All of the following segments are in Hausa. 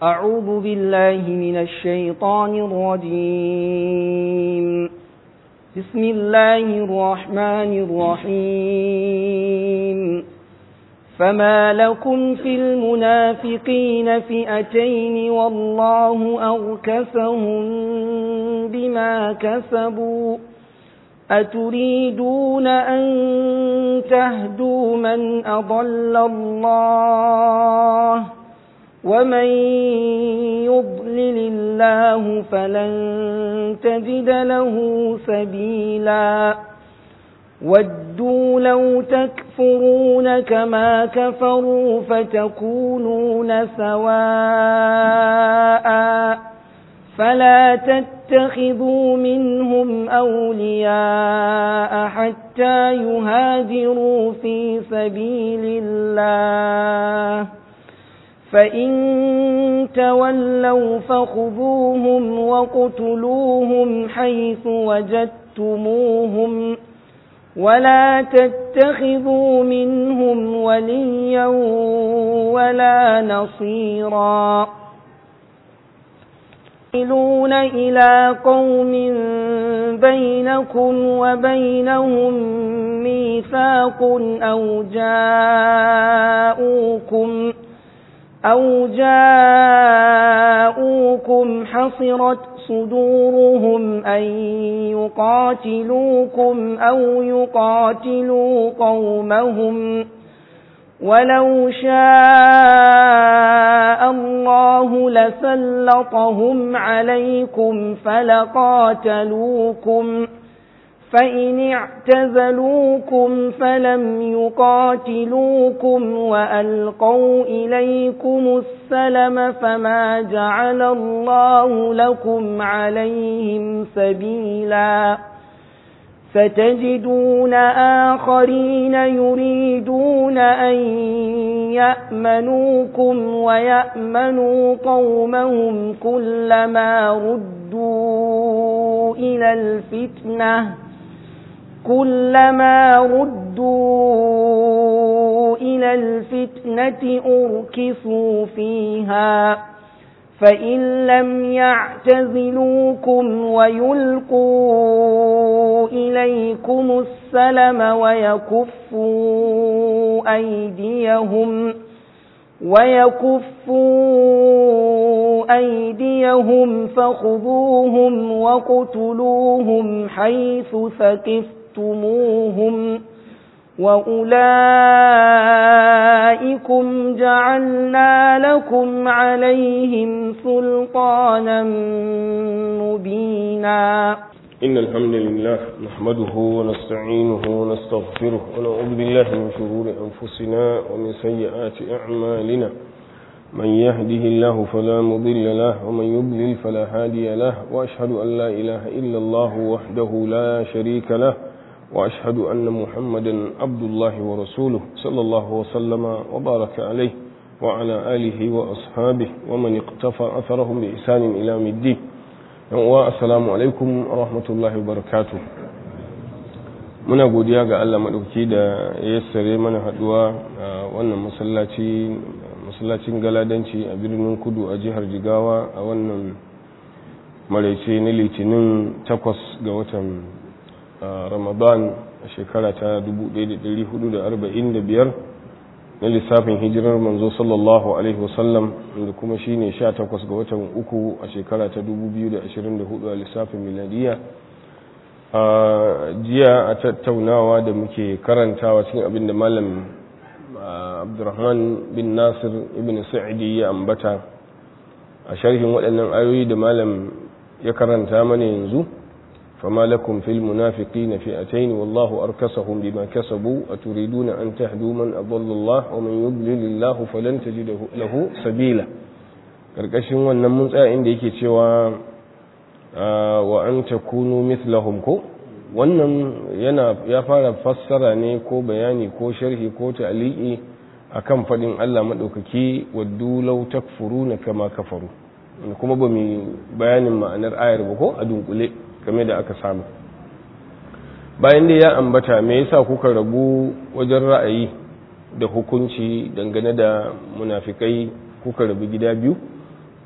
أعوذ بالله من الشيطان الرجيم بسم الله الرحمن الرحيم فما لكم في المنافقين فئتين والله أركسهم بما كسبوا أتريدون أن تهدوا من أضل الله ومن يضلل الله فلن تجد له سبيلا ودوا لو تكفرون كما كفروا فتكونون سواء فلا تتخذوا منهم أولياء حتى يهاجروا في سبيل الله فإن تولوا فخذوهم وقتلوهم حيث وجدتموهم ولا تتخذوا منهم وليا ولا نصيرا يصلون إلى قوم بينكم وبينهم ميثاق أو جاءوكم أو جاءوكم حصرت صدورهم أن يقاتلوكم أو يقاتلوا قومهم ولو شاء الله لسلطهم عليكم فلقاتلوكم فإن اعتزلوكم فلم يقاتلوكم وألقوا إليكم السلم فما جعل الله لكم عليهم سبيلا ستجدون آخرين يريدون أن يأمنوكم ويأمنوا قومهم كلما ردوا إلى الفتنة كلما ردوا إلى الفتنة أركسوا فيها فإن لم يعتزلوكم ويلقوا إليكم السلم ويكفوا أيديهم ويكفوا أيديهم فخذوهم وقتلوهم حيث ثقفتموهم وأولئكم جعلنا لكم عليهم سلطانا مبينا إن الحمد لله نحمده ونستعينه ونستغفره ونعوذ بالله من شرور أنفسنا ومن سيئات أعمالنا من يهده الله فلا مضل له ومن يضلل فلا هادي له وأشهد أن لا إله إلا الله وحده لا شريك له وأشهد أن محمدا عبد الله ورسوله صلى الله وسلم وبارك عليه وعلى آله وأصحابه ومن اقتفى أثرهم بإحسان إلى يوم الدين السلام عليكم ورحمة الله وبركاته muna godiya ga Allah maɗauki da ya yassare mana haɗuwa a wannan masallaci masallacin galadanci a birnin kudu a jihar jigawa a wannan maraice na litinin takwas ga watan ramadan a shekara ta 1445 na lissafin hijirar manzo sallallahu alaihi wasallam da kuma shine 18 ga watan uku a shekara ta 2024 a lissafin miladiya a jiya a tattaunawa da muke karantawa cikin abin da malam abdurrahman bin nasir ibn sa'idi ya ambata a sharhin waɗannan ayoyi da malam ya karanta mana yanzu فما لكم في المنافقين فئتين والله أركسهم بما كسبوا أتريدون أن تهدوا من أضل الله ومن يضلل الله فلن تجد له سبيلا karkashin wannan mun tsaya inda yake cewa wa an takunu mithlahum ko wannan yana ya fara fassara ne ko bayani ko sharhi ko ta'liqi akan fadin Allah madaukaki waddu law takfuruna kama kafaru kuma ba mu bayanin ma'anar ayar ba ko a dunkule game da aka samu bayan da ya ambata me yasa kuka rabu wajen ra'ayi da hukunci dangane da munafikai kuka rabu gida biyu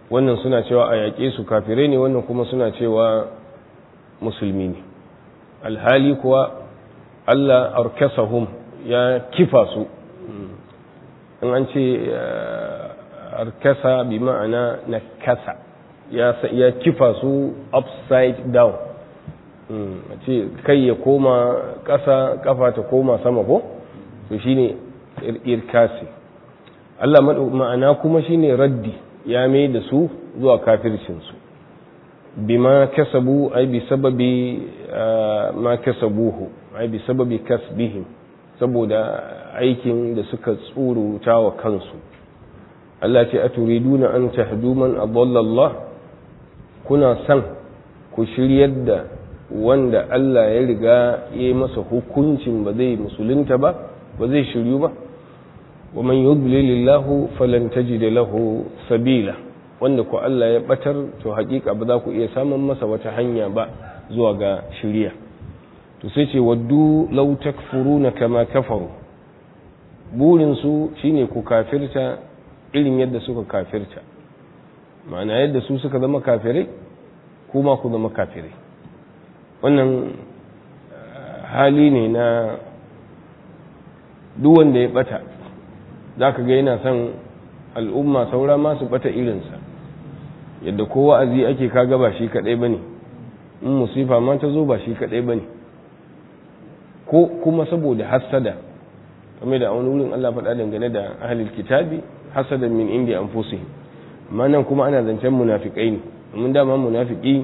wannan suna cewa a yaƙe su kafirai ne wannan kuma suna cewa musulmi ne alhali kuwa Allah arkasahum ya kifa su in an ce arkasa bi ma'ana na kasa ya kifa su upside down a ce kai ya koma ƙasa kafa ta koma sama ko to shine irkasi Allah ma'ana kuma shine raddi ya mai da su zuwa kafircinsu bima kasabu ai bi sababi ma kasabuhu ai bi sababi kasbihim saboda aikin da suka tsuruta wa kansu Allah ce aturiduna an tahdu man adalla Allah kuna san ku shiryar da wanda Allah ya riga ya yi masa hukuncin ba zai musulunta ba ba zai shiryu ba wa man yudlilillahu falan tajida lahu sabila wanda ku Allah ya batar to hakika ba za ku iya samun masa wata hanya ba zuwa ga shiriya to sai ce waddu law takfuruna kama kafaru burin su shine ku kafirta irin yadda suka kafirta ma'ana yadda su suka zama kafirai kuma ku zama kafirai wannan hali ne na duk wanda ya bata za ka ga yana son al'umma saura masu bata irinsa yadda ko wa'azi ake kaga ba shi kadai bane in musifa ma ta zo ba shi kadai bane ko kuma saboda hassada kamar da wani wurin Allah faɗa dangane da ahlul kitabi hasadan min indi anfusihim amma nan kuma ana zancen munafikai ne mun dama munafiki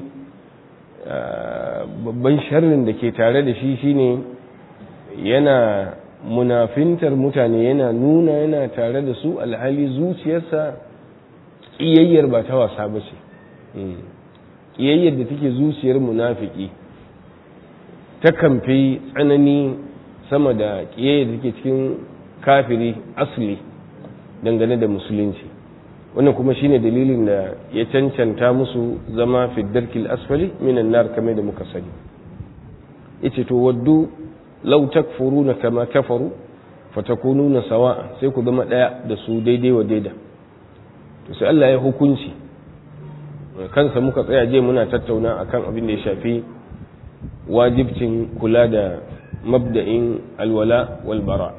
babban sharrin da ke tare da shi shine yana munafintar mutane yana nuna yana tare da su alhali zuciyarsa ƙiyayyar ba ta wasa ba ce ƙiyayyar da take zuciyar munafiki ta kamfe tsanani sama da ƙiyayyar da take cikin kafiri asali dangane da musulunci wannan kuma shine dalilin da ya cancanta musu zama fiddarkil asfali minan nar kamar da muka sani yace to waddu law takfuruna kama kafaru fatakununa sawa'a sai ku zama daya da su daidai wa daida to sai Allah ya hukunci kansa muka tsaya je muna tattauna akan abin da ya shafi wajibcin kula da mabda'in alwala wal bara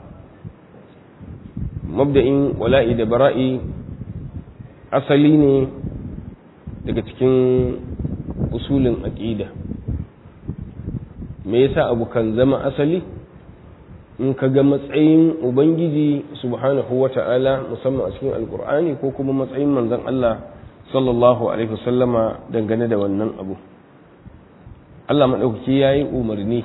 mabda'in wala'i da bara'i asali ne daga cikin usulin aqida me yasa abu kan zama asali in ka ga matsayin ubangiji subhanahu wata'ala musamman a cikin alkur'ani ko kuma matsayin manzon Allah sallallahu alaihi wasallama dangane da wannan abu Allah maɗaukaki ya yi umarni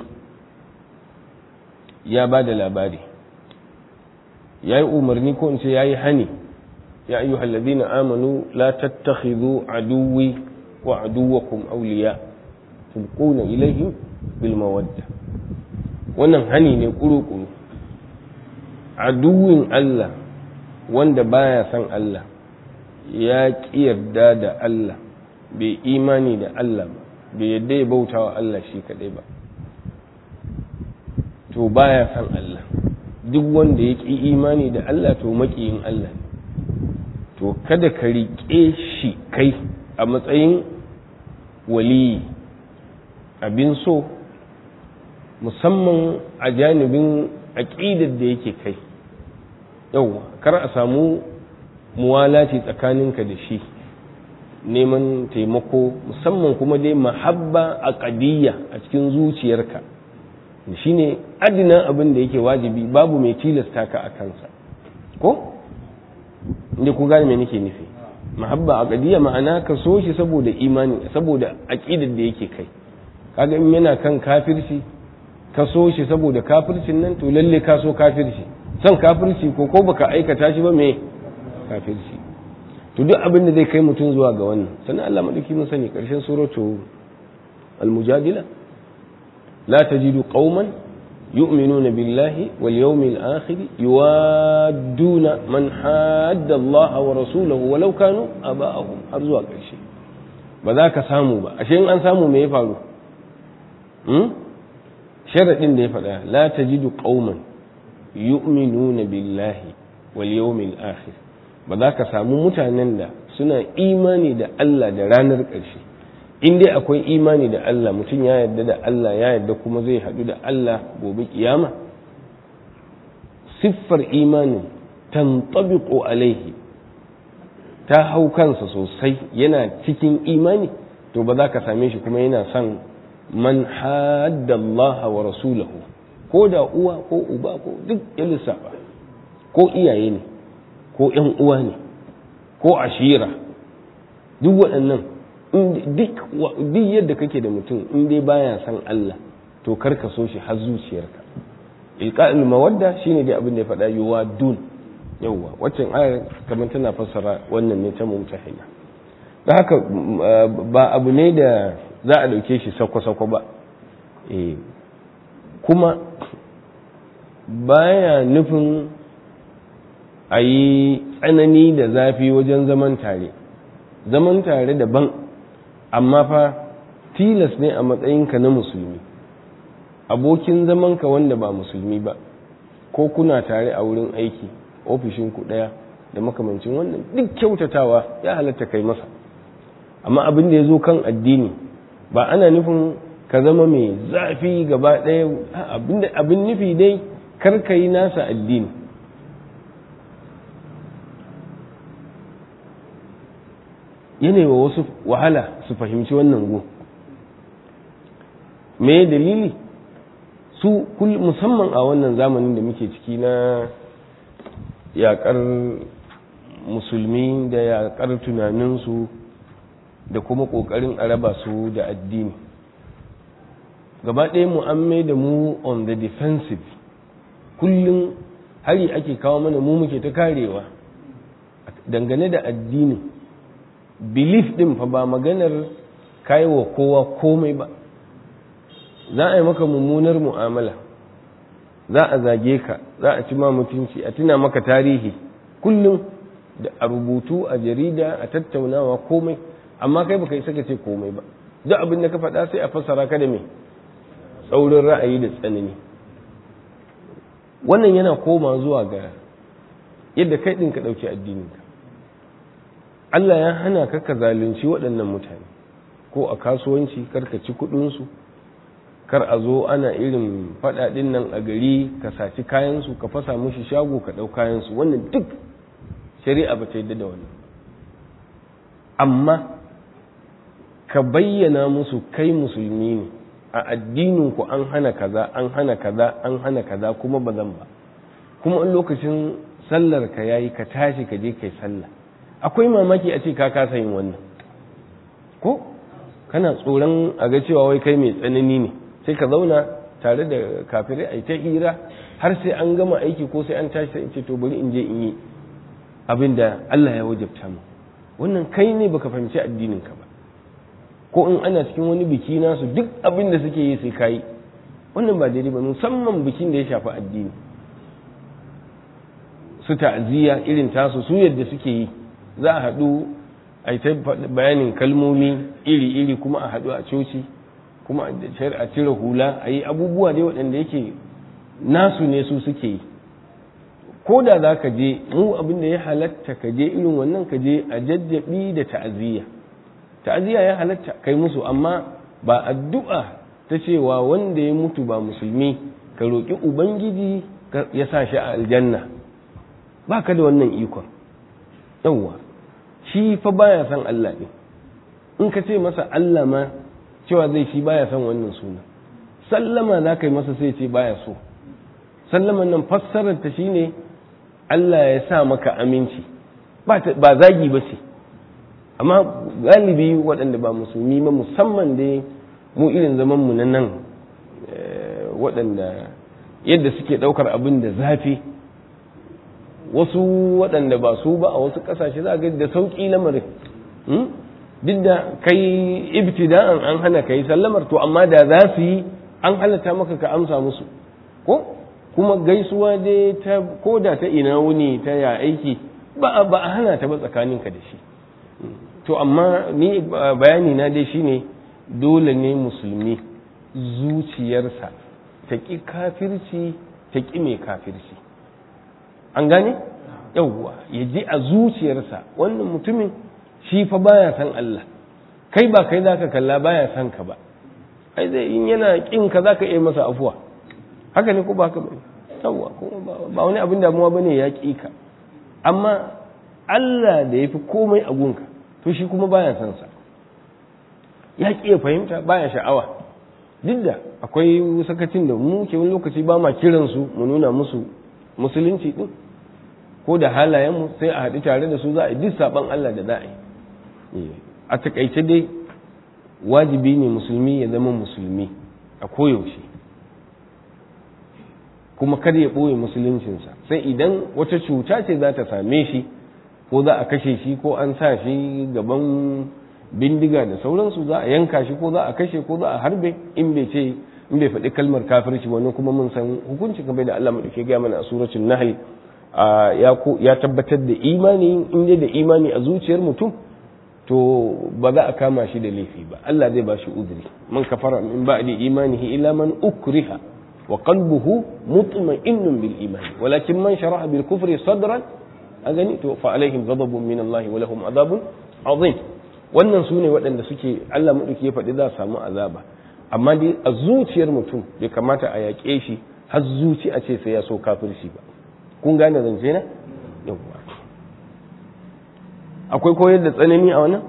ya ba da labari ya yi umarni ko in ce ya yi hani ya ayyu halladina amanu la tattakhidhu aduwi wa aduwakum awliya tulquna ilaihim bil mawadda wannan hani ne kuru-kuru aduwin Allah wanda baya son Allah ya ƙi yarda da Allah bai imani da Allah ba bai yadda ya bauta wa Allah shi kaɗai ba to baya son Allah duk wanda ya ƙi imani da Allah to maƙiyin Allah ne to kada ka riƙe shi kai a matsayin waliyi abin so musamman a janibin aƙidar da yake kai yau kar a samu muwalaci tsakaninka da shi neman taimako musamman kuma dai mahabba a ƙadiyya a cikin zuciyarka shi ne adina abin da yake wajibi babu mai tilasta ka a kansa ko inda ku gane me nake nufi mahabba a ƙadiyya ma'ana ka so shi saboda imani saboda aƙidar da yake kai kaga in yana kan kafirci ka so shi saboda kafircin nan to lalle ka so kafirci son kafirci ko ko baka aikata shi ba me kafirci to duk abin da zai kai mutum zuwa ga wannan sannan Allah madauki mun sani karshen suratu al-mujadila la tajidu qauman yu'minuna billahi wal yawmil akhir yuwadduna man hadda Allah wa rasulahu walau kanu aba'ahum har zuwa karshe ba za ka samu ba ashe in an samu me ya faru sharaɗin da ya faɗa la tajidu qauman yu'minuna billahi wal yawmil akhir ba za ka samu mutanen da suna imani da Allah da ranar ƙarshe in dai akwai imani da Allah mutum ya yarda da Allah ya yarda kuma zai haɗu da Allah gobe kiyama siffar imanin tantabiqu alaihi ta hau kansa sosai yana cikin imani to ba za ka same shi kuma yana son man haddallaha wa rasulahu ko da uwa ko uba ko duk ya lissafa ko iyaye ne ko ‘yan uwa ne ko ashira duk waɗannan duk yadda kake da mutum in dai baya san Allah to karka so shi har zuciyarka ilqa'il mawadda shine dai abin da ya faɗa yuwa dun yawwa waccan ayar kamar tana fassara wannan ne ta mumtahina don haka ba abu ne da za a ɗauke shi sako-sako ba kuma baya nufin a yi tsanani da zafi wajen zaman tare zaman tare daban amma fa tilas ne a matsayinka na musulmi abokin zamanka wanda ba musulmi ba ko kuna tare a wurin aiki ofishinku ɗaya da makamancin wannan duk kyautatawa ya halatta kai masa amma abin da ya zo kan addini ba ana nufin ka zama mai zafi gaba ɗaya abin nufi dai kar ka yi nasa addini yana wa wasu wahala su fahimci wannan go me dalili su musamman a wannan zamanin da muke ciki na yaƙar musulmi da yaƙar tunaninsu da kuma ƙoƙarin a raba su da addini gaba ɗaya mu an mai da mu on the defensive kullum hari ake kawo mana mu muke ta karewa dangane da addini belief ɗin fa ba maganar wa kowa komai ba za a yi maka mummunar mu'amala za a zage ka za a ci ma mutunci a tuna maka tarihi kullum da a rubutu a jarida a tattaunawa komai amma kai baka isa ka ce komai ba duk abin da ka faɗa sai a fassara ka da me tsaurin ra'ayi da tsanani wannan yana koma zuwa ga yadda kai ɗin ka ɗauki addininka Allah ya hana ka ka zalunci waɗannan mutane ko a kasuwanci kar ka ci kuɗinsu kar a zo ana irin faɗaɗin nan a gari ka saci kayansu ka fasa mushi shago ka ɗau kayansu wannan duk shari'a ba ta yadda da wannan amma ka bayyana musu kai musulmi ne a addininku an hana kaza an hana kaza an hana kaza kuma ba zan ba kuma in lokacin sallar ka yayi ka tashi ka je kai sallah akwai mamaki a ce ka kasa yin wannan ko kana tsoron a ga cewa wai kai mai tsanani ne sai ka zauna tare da kafirai a ta hira har sai an gama aiki ko sai an tashi sai in ce to bari in je in yi abin da Allah ya wajabta mu wannan kai ne baka fahimci addinin ka ba ko in ana cikin wani biki nasu duk abin da suke yi sai kayi wannan ba daidai ba musamman bikin da ya shafi addini su ta'aziyya irin tasu su yadda suke yi za a haɗu a yi ta bayanin kalmomi iri-iri kuma a haɗu a coci kuma a cire hula a yi abubuwa dai waɗanda yake nasu ne su suke yi ko da za ka je mu abin da ya halatta ka je irin wannan ka je a jajjabi da ta'aziyya ta'aziyya ya halatta kai musu amma ba addu'a ta cewa wanda ya mutu ba musulmi ka roƙi ubangiji ya sa shi a aljanna ba ka da wannan ikon yawwa shi fa baya son Allah ne in ka ce masa Allah ma cewa zai shi baya son wannan suna sallama za ka yi masa sai ce baya so sallaman nan fassarar ta shine Allah ya sa maka aminci ba zagi ba ce amma galibi waɗanda ba musulmi ba musamman dai mu irin zaman mu na nan waɗanda yadda suke ɗaukar abin da zafi wasu waɗanda ba su ba a wasu ƙasashe za ga da sauƙi lamarin duk da kai ibtida'an an hana kai sallamar to amma da za su yi an halatta maka ka amsa musu ko kuma gaisuwa dai ta ko da ta ina wuni ta ya aiki ba ba a hana ta ba tsakaninka da shi to amma ni bayani na dai shine dole ne musulmi zuciyarsa ta ƙi kafirci ta ƙi mai kafirci an gane yauwa ya ji a zuciyarsa wannan mutumin shi fa baya san Allah kai ba kai zaka kalla baya san ka ba ai zai in yana kin ka zaka iya masa afuwa haka ne ko ba haka bane yawwa kuma ba wani abin damuwa bane ya ki ka amma Allah da yafi komai a gunka to shi kuma baya san sa ya ki ya fahimta baya sha'awa duk da akwai sakacin da mu ke wani lokaci ba ma kiran su mu nuna musu musulunci din ko da halayen mu sai a haɗu tare da su za a yi duk saban Allah da za a yi a takaice dai wajibi ne musulmi ya zama musulmi a koyaushe kuma kada ya ɓoye musuluncinsa sai idan wata cuta ce za ta same shi ko za a kashe shi ko an sa shi gaban bindiga da sauransu za a yanka shi ko za a kashe ko za a harbe in bai ce in bai faɗi kalmar kafirci wani kuma mun san hukunci kamar da Allah mu dake ga mana a suratul nahl ya tabbatar da imani in dai da imani a zuciyar mutum to ba za a kama shi da laifi ba Allah zai ba shi uzuri man kafara min ba'di imanihi illa man ukriha wa qalbuhu mutma'innun bil iman walakin man sharaha bil kufri sadran agani to fa alaihim ghadabun min Allah wa lahum adhabun azim wannan su ne waɗanda suke Allah maɗauki ya faɗi za su samu azaba amma dai a zuciyar mutum bai kamata a yaƙe shi har zuci a ce sai ya so kafirci ba kun gane zance na yawwa akwai koyar da tsanani a wannan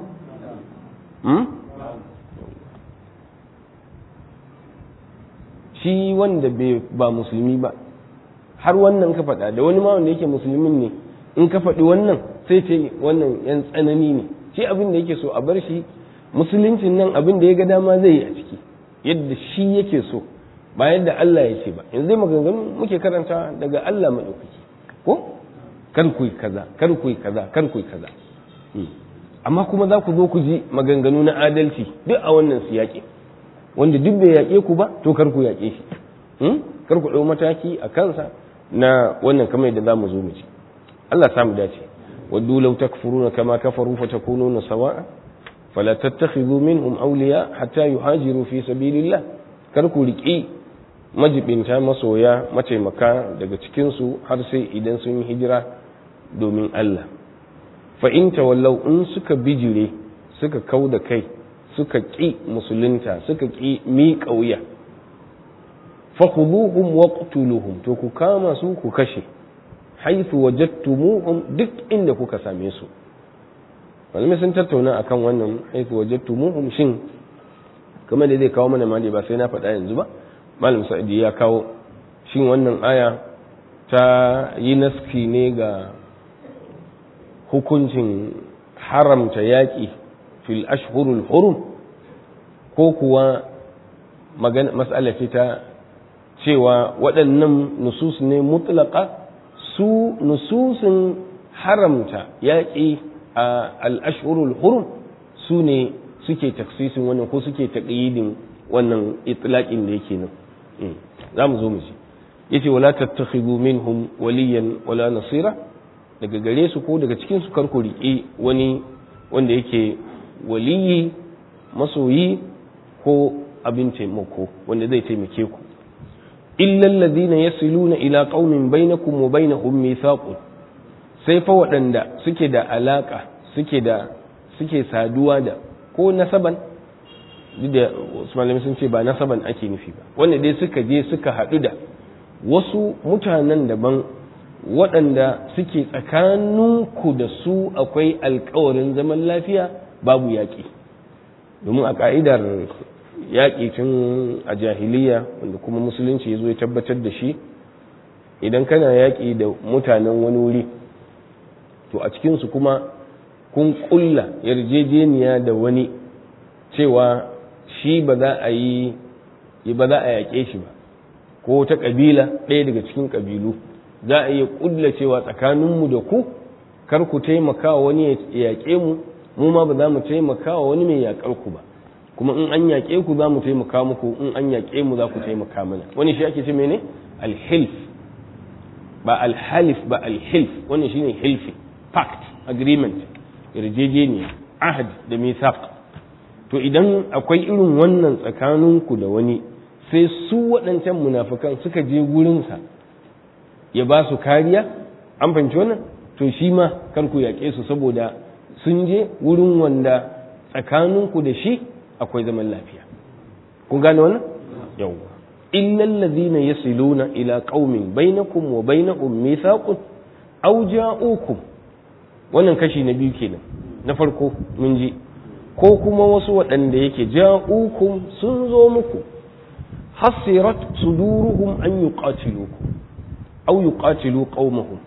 shi wanda ba musulmi ba har wannan ka faɗa da wani ma wanda yake musulmin ne in ka faɗi wannan sai ce wannan yan tsanani ne shi abin da yake so a bar shi musuluncin nan abin da ya ga dama zai yi a ciki yadda shi yake so ba yadda Allah ya ce ba yanzu zai maganganu muke karanta daga Allah maɗaukaki ko kar ku yi kaza kar ku yi kaza kar ku yi kaza amma kuma za ku zo ku ji maganganu na adalci duk a wannan su yaƙe wanda duk bai yaƙe ku ba to kar ku yaƙe shi kar ku ɗau mataki a kansa na wannan kamar yadda za mu zo mu ci Allah samu dace ودوا لو تكفرون كما كفروا فتكونون سواء فلا تتخذوا منهم أولياء حتى يهاجروا في سبيل الله كركو لكي majibinta masoya mataimaka daga cikinsu har sai idan sun yi hijira domin Allah fa in tawallau in suka bijire suka kau da kai suka ƙi musulunta suka ƙi miƙa wuya fa khuduhum waqtuluhum to ku kama su ku kashe haithu wajadtumuhum duk inda kuka same su malamai sun tattauna akan wannan haithu wajadtumuhum shin kamar da zai kawo mana mali ba sai na faɗa yanzu ba malam sa'idi ya kawo shin wannan aya ta yi naski ne ga hukuncin haramta yaƙi fil ashhurul hurum ko kuwa magana mas'ala ce ta cewa waɗannan nusus ne mutlaka su nususin haramta yaƙi a al'ashurul hurum su ne suke taksisin wannan ko suke taƙayyidin wannan itlaƙin da yake nan za mu zo mu ci yace wala tattakhidhu minhum waliyan wala nasira daga gare su ko daga cikin su karku riƙe wani wanda yake waliyi masoyi ko abin taimako wanda zai taimake ku illa alladhina yasiluna ila qaumin bainakum wa bainahum mithaqun sai fa waɗanda suke da alaka suke da suke saduwa da ko nasaban duk da wasu malamai sun ce ba nasaban ake nufi ba wanda dai suka je suka haɗu da wasu mutanen daban waɗanda suke tsakaninku da su akwai alkawarin zaman lafiya babu yaƙi domin a ƙa'idar yaƙi tun a jahiliya wanda kuma musulunci ya zo ya tabbatar da shi idan kana yaƙi da mutanen wani wuri to a cikinsu kuma kun ƙulla yarjejeniya da wani cewa shi ba za a yi ba za a yaƙe shi ba ko ta ƙabila ɗaya daga cikin ƙabilu za a iya ƙulla cewa tsakaninmu da ku kar ku taimaka wa wani ya yaƙe mu mu ma ba za mu taimaka wa wani mai yaƙar ku ba kuma in an yaƙe ku za mu taimaka muku in an yaƙe mu za ku taimaka mana wani shi ake ce mene alhilf ba alhalif ba alhilf wani shine hilfi pact agreement yarjejeniya ahad da mithaq to idan akwai irin wannan tsakaninku da wani sai su waɗancan munafukan suka je gurinsa ya ba su kariya an fahimci wannan to shi ma kar ku yaƙe su saboda sun je wurin wanda tsakaninku da shi akwai zaman lafiya kun gane wannan yawwa illal ladhina yasiluna ila qaumin bainakum wa bainahum mithaqun aw ja'ukum wannan kashi na biyu kenan na farko mun ji ko kuma wasu waɗanda yake ja'ukum sun zo muku hasirat suduruhum an yuqatilukum aw yuqatilu qaumahum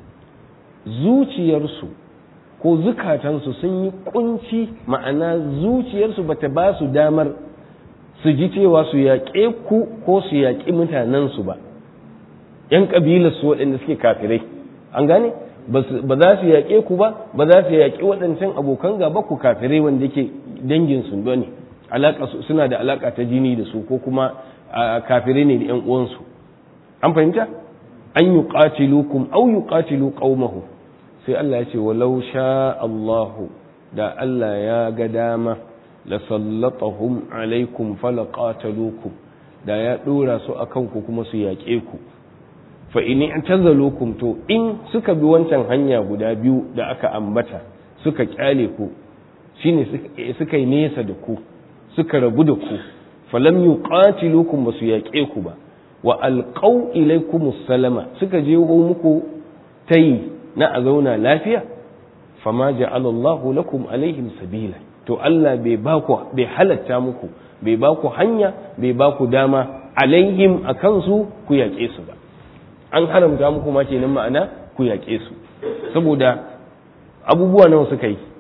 zuciyarsu ko zukatansu sun yi kunci ma'ana zuciyarsu bata ba su damar su ji cewa su yaƙe ku ko su yaƙi mutanensu ba ‘yan ƙabilarsu waɗanda suke kafirai an gane ba za su yaƙe ku ba ba za su yaƙi waɗancan abokan gaba ku kafirai wanda yake danginsu ba ne suna da alaƙa ta jini da su ko kuma kafirai ne da ‘yan uwansu an fahimta an yi ƙatilukum au yi ƙatilu ƙaumahu sai Allah ya ce walau sha Allahu da Allah ya ga dama la sallatahum alaikum falaqatalukum da ya dora su akan ku kuma su yaƙe ku fa in i'tazalukum to in suka bi wancan hanya guda biyu da aka ambata suka kyale ku shine suka yi nesa da ku suka rabu da ku falam yuqatilukum basu yaƙe ku ba wa alqaw ilaykum salama suka je muku tayi na a zauna lafiya fama ja'ala Allahu lakum alaihim sabila to Allah bai ba ku bai halatta muku bai ba ku hanya bai ba ku dama alaihim akan su ku yaƙe su ba an haramta muku ma kenan ma'ana ku yaƙe su saboda abubuwa nawa suka yi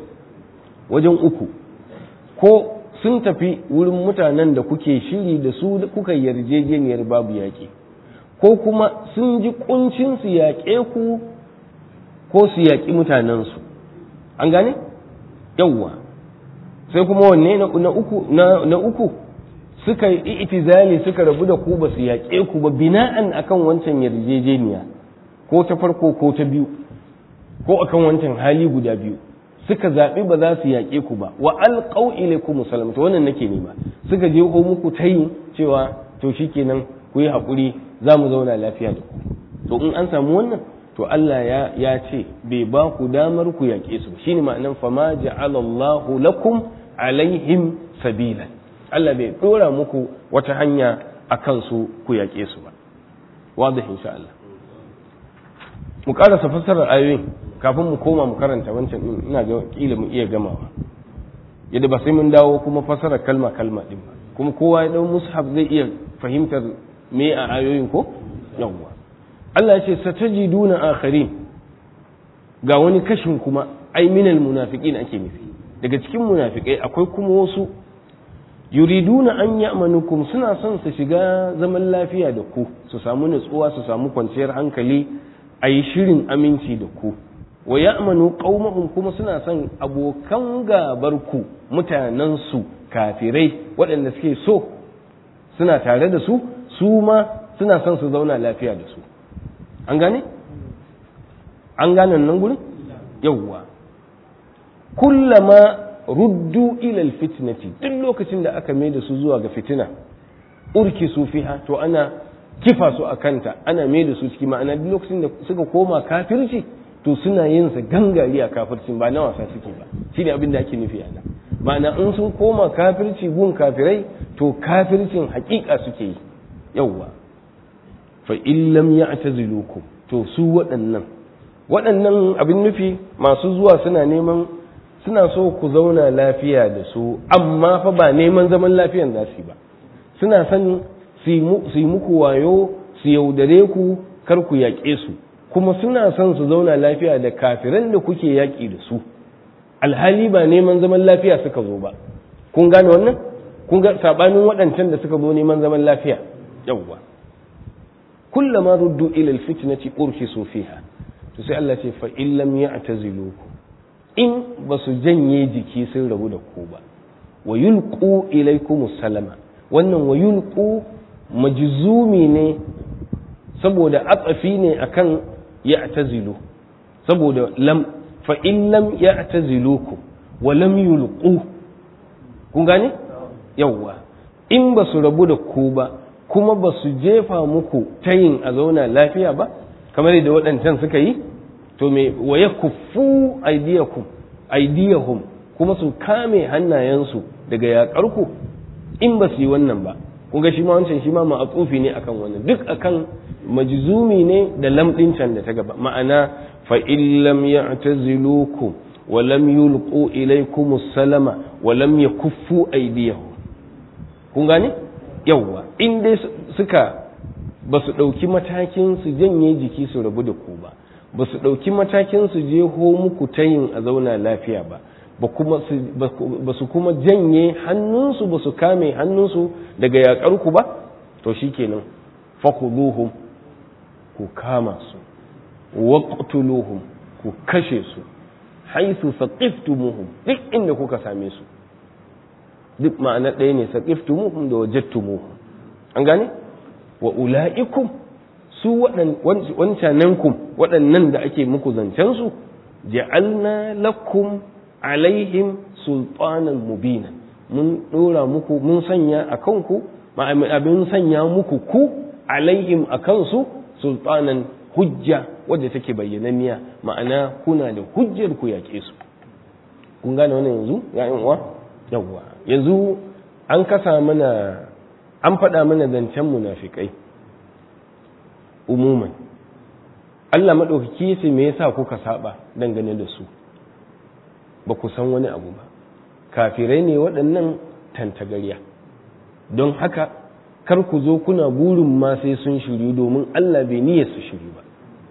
wajen uku ko sun tafi wurin mutanen da kuke shiri da su kuka yarjejeniyar babu yaƙi ko kuma sun ji kuncin su yaƙe ku ko su yaƙi mutanensu an gane yawwa sai kuma wanne na uku na uku suka yi itizali suka rabu da ku ba su yaƙe ku ba bina'an akan wancan yarjejeniya ko ta farko ko ta biyu ko akan wancan hali guda biyu suka zaɓi ba za su yaƙe ku ba wa alqaw ilaykum salam to wannan nake nema suka je ko muku tayi cewa to shikenan ku yi haƙuri za mu zauna lafiya da ku to in an samu wannan to Allah ya ya ce bai ba ku damar ku yaƙe su shine ma'anan fama ja'ala Allahu lakum alaihim sabila Allah bai dora muku wata hanya akan su ku yaƙe su ba wadih insha Allah mu karasa fassarar ayoyin kafin mu koma mu karanta wancan din ina ga kila mu iya gamawa yadda ba sai mun dawo kuma fassarar kalma kalma din ba kuma kowa ya dau mushaf zai iya fahimtar me a ayoyin ko yawwa Allah ya ce satajiduna akharin ga wani kashin kuma ai minal munafiqin ake nufi daga cikin munafikai akwai kuma wasu yuriduna an ya'manukum suna son su shiga zaman lafiya da ku su samu nutsuwa su samu kwanciyar hankali a yi shirin aminci da ku wa ya'manu qaumahum kuma suna son abokan gabar ku mutanen su kafirai waɗanda suke so suna tare da su su ma suna son su zauna lafiya da su an gane an gane nan gurin yawwa kullama ruddu ilal fitnati duk lokacin da aka mai da su zuwa ga fitina urki su fiha to ana kifa su a kanta ana mai da su ciki ma'ana duk lokacin da suka koma kafirci to suna yin sa gangari a kafircin ba na wasa suke ba shine abin da ake nufi ana ma'ana in sun koma kafirci gun kafirai to kafircin hakika suke yi yawwa fa in lam ya'tazilukum to su waɗannan waɗannan abin nufi masu zuwa suna neman suna so ku zauna lafiya da su amma fa ba neman zaman lafiyan za su yi ba suna son su yi muku wayo su yaudare ku kar ku yaƙe su kuma suna son su zauna lafiya da kafiran da kuke yaƙi da su alhali ba neman zaman lafiya suka zo ba kun gane wannan kun ga sabanin waɗancan da suka zo neman zaman lafiya yawwa kullama ruddu ila alfitnati urkisu fiha to sai Allah ce fa in lam ya'tazilukum in ba su janye jiki sun rabu da ku ba wa yulqu ilaykum salama wannan wa yulqu majzumi ne saboda atsafi ne akan ya'tazilu saboda lam fa in lam ya'tazilukum wa lam yulqu kun gane yawwa in ba su rabu da ku ba kuma ba su jefa muku tayin a zauna lafiya ba kamar da waɗancan suka yi to me wa ya kufu aidiyakum aidiyahum kuma su kame hannayensu daga yaƙarku in ba su yi wannan ba kun ga shi ma wancan shi ma ma'atsufi ne akan wannan duk akan majzumi ne da lamɗin can da ta gaba ma'ana fa in lam ya'tazilukum wa lam yulqu ilaykum salama wa lam yakuffu aydiyahum kun gane yawwa in dai suka ba su ɗauki matakin su janye jiki su rabu da ku ba ba su ɗauki matakin su je ho muku tayin a zauna lafiya ba ba su kuma janye hannunsu ba su kame hannunsu daga yaƙarku ba to shi kenan fakuduhum ku kama su waqtuluhum ku kashe su haisu saqiftumuhum duk inda kuka same su duk ma'ana ɗaya ne saqiftumuhum da wajadtumuhum an gane wa ula'ikum su wancanankum waɗannan da ake muku zancen su ja'alna lakum alaihim sultanan mubina mun dora muku mun sanya a kanku abin sanya muku ku alaihim a kansu sultanan hujja wadda take bayyananniya ma'ana kuna da hujjar ku yaƙe su kun gane wannan yanzu ya'yan uwa yawwa yanzu an kasa mana an faɗa mana zancen munafikai umuman Allah maɗaukaki ce me yasa kuka saba dangane da su ba ku san wani abu ba kafirai ne waɗannan tantagariya don haka kar ku zo kuna burin ma sai sun shiryu domin Allah bai niyyar su shiryu ba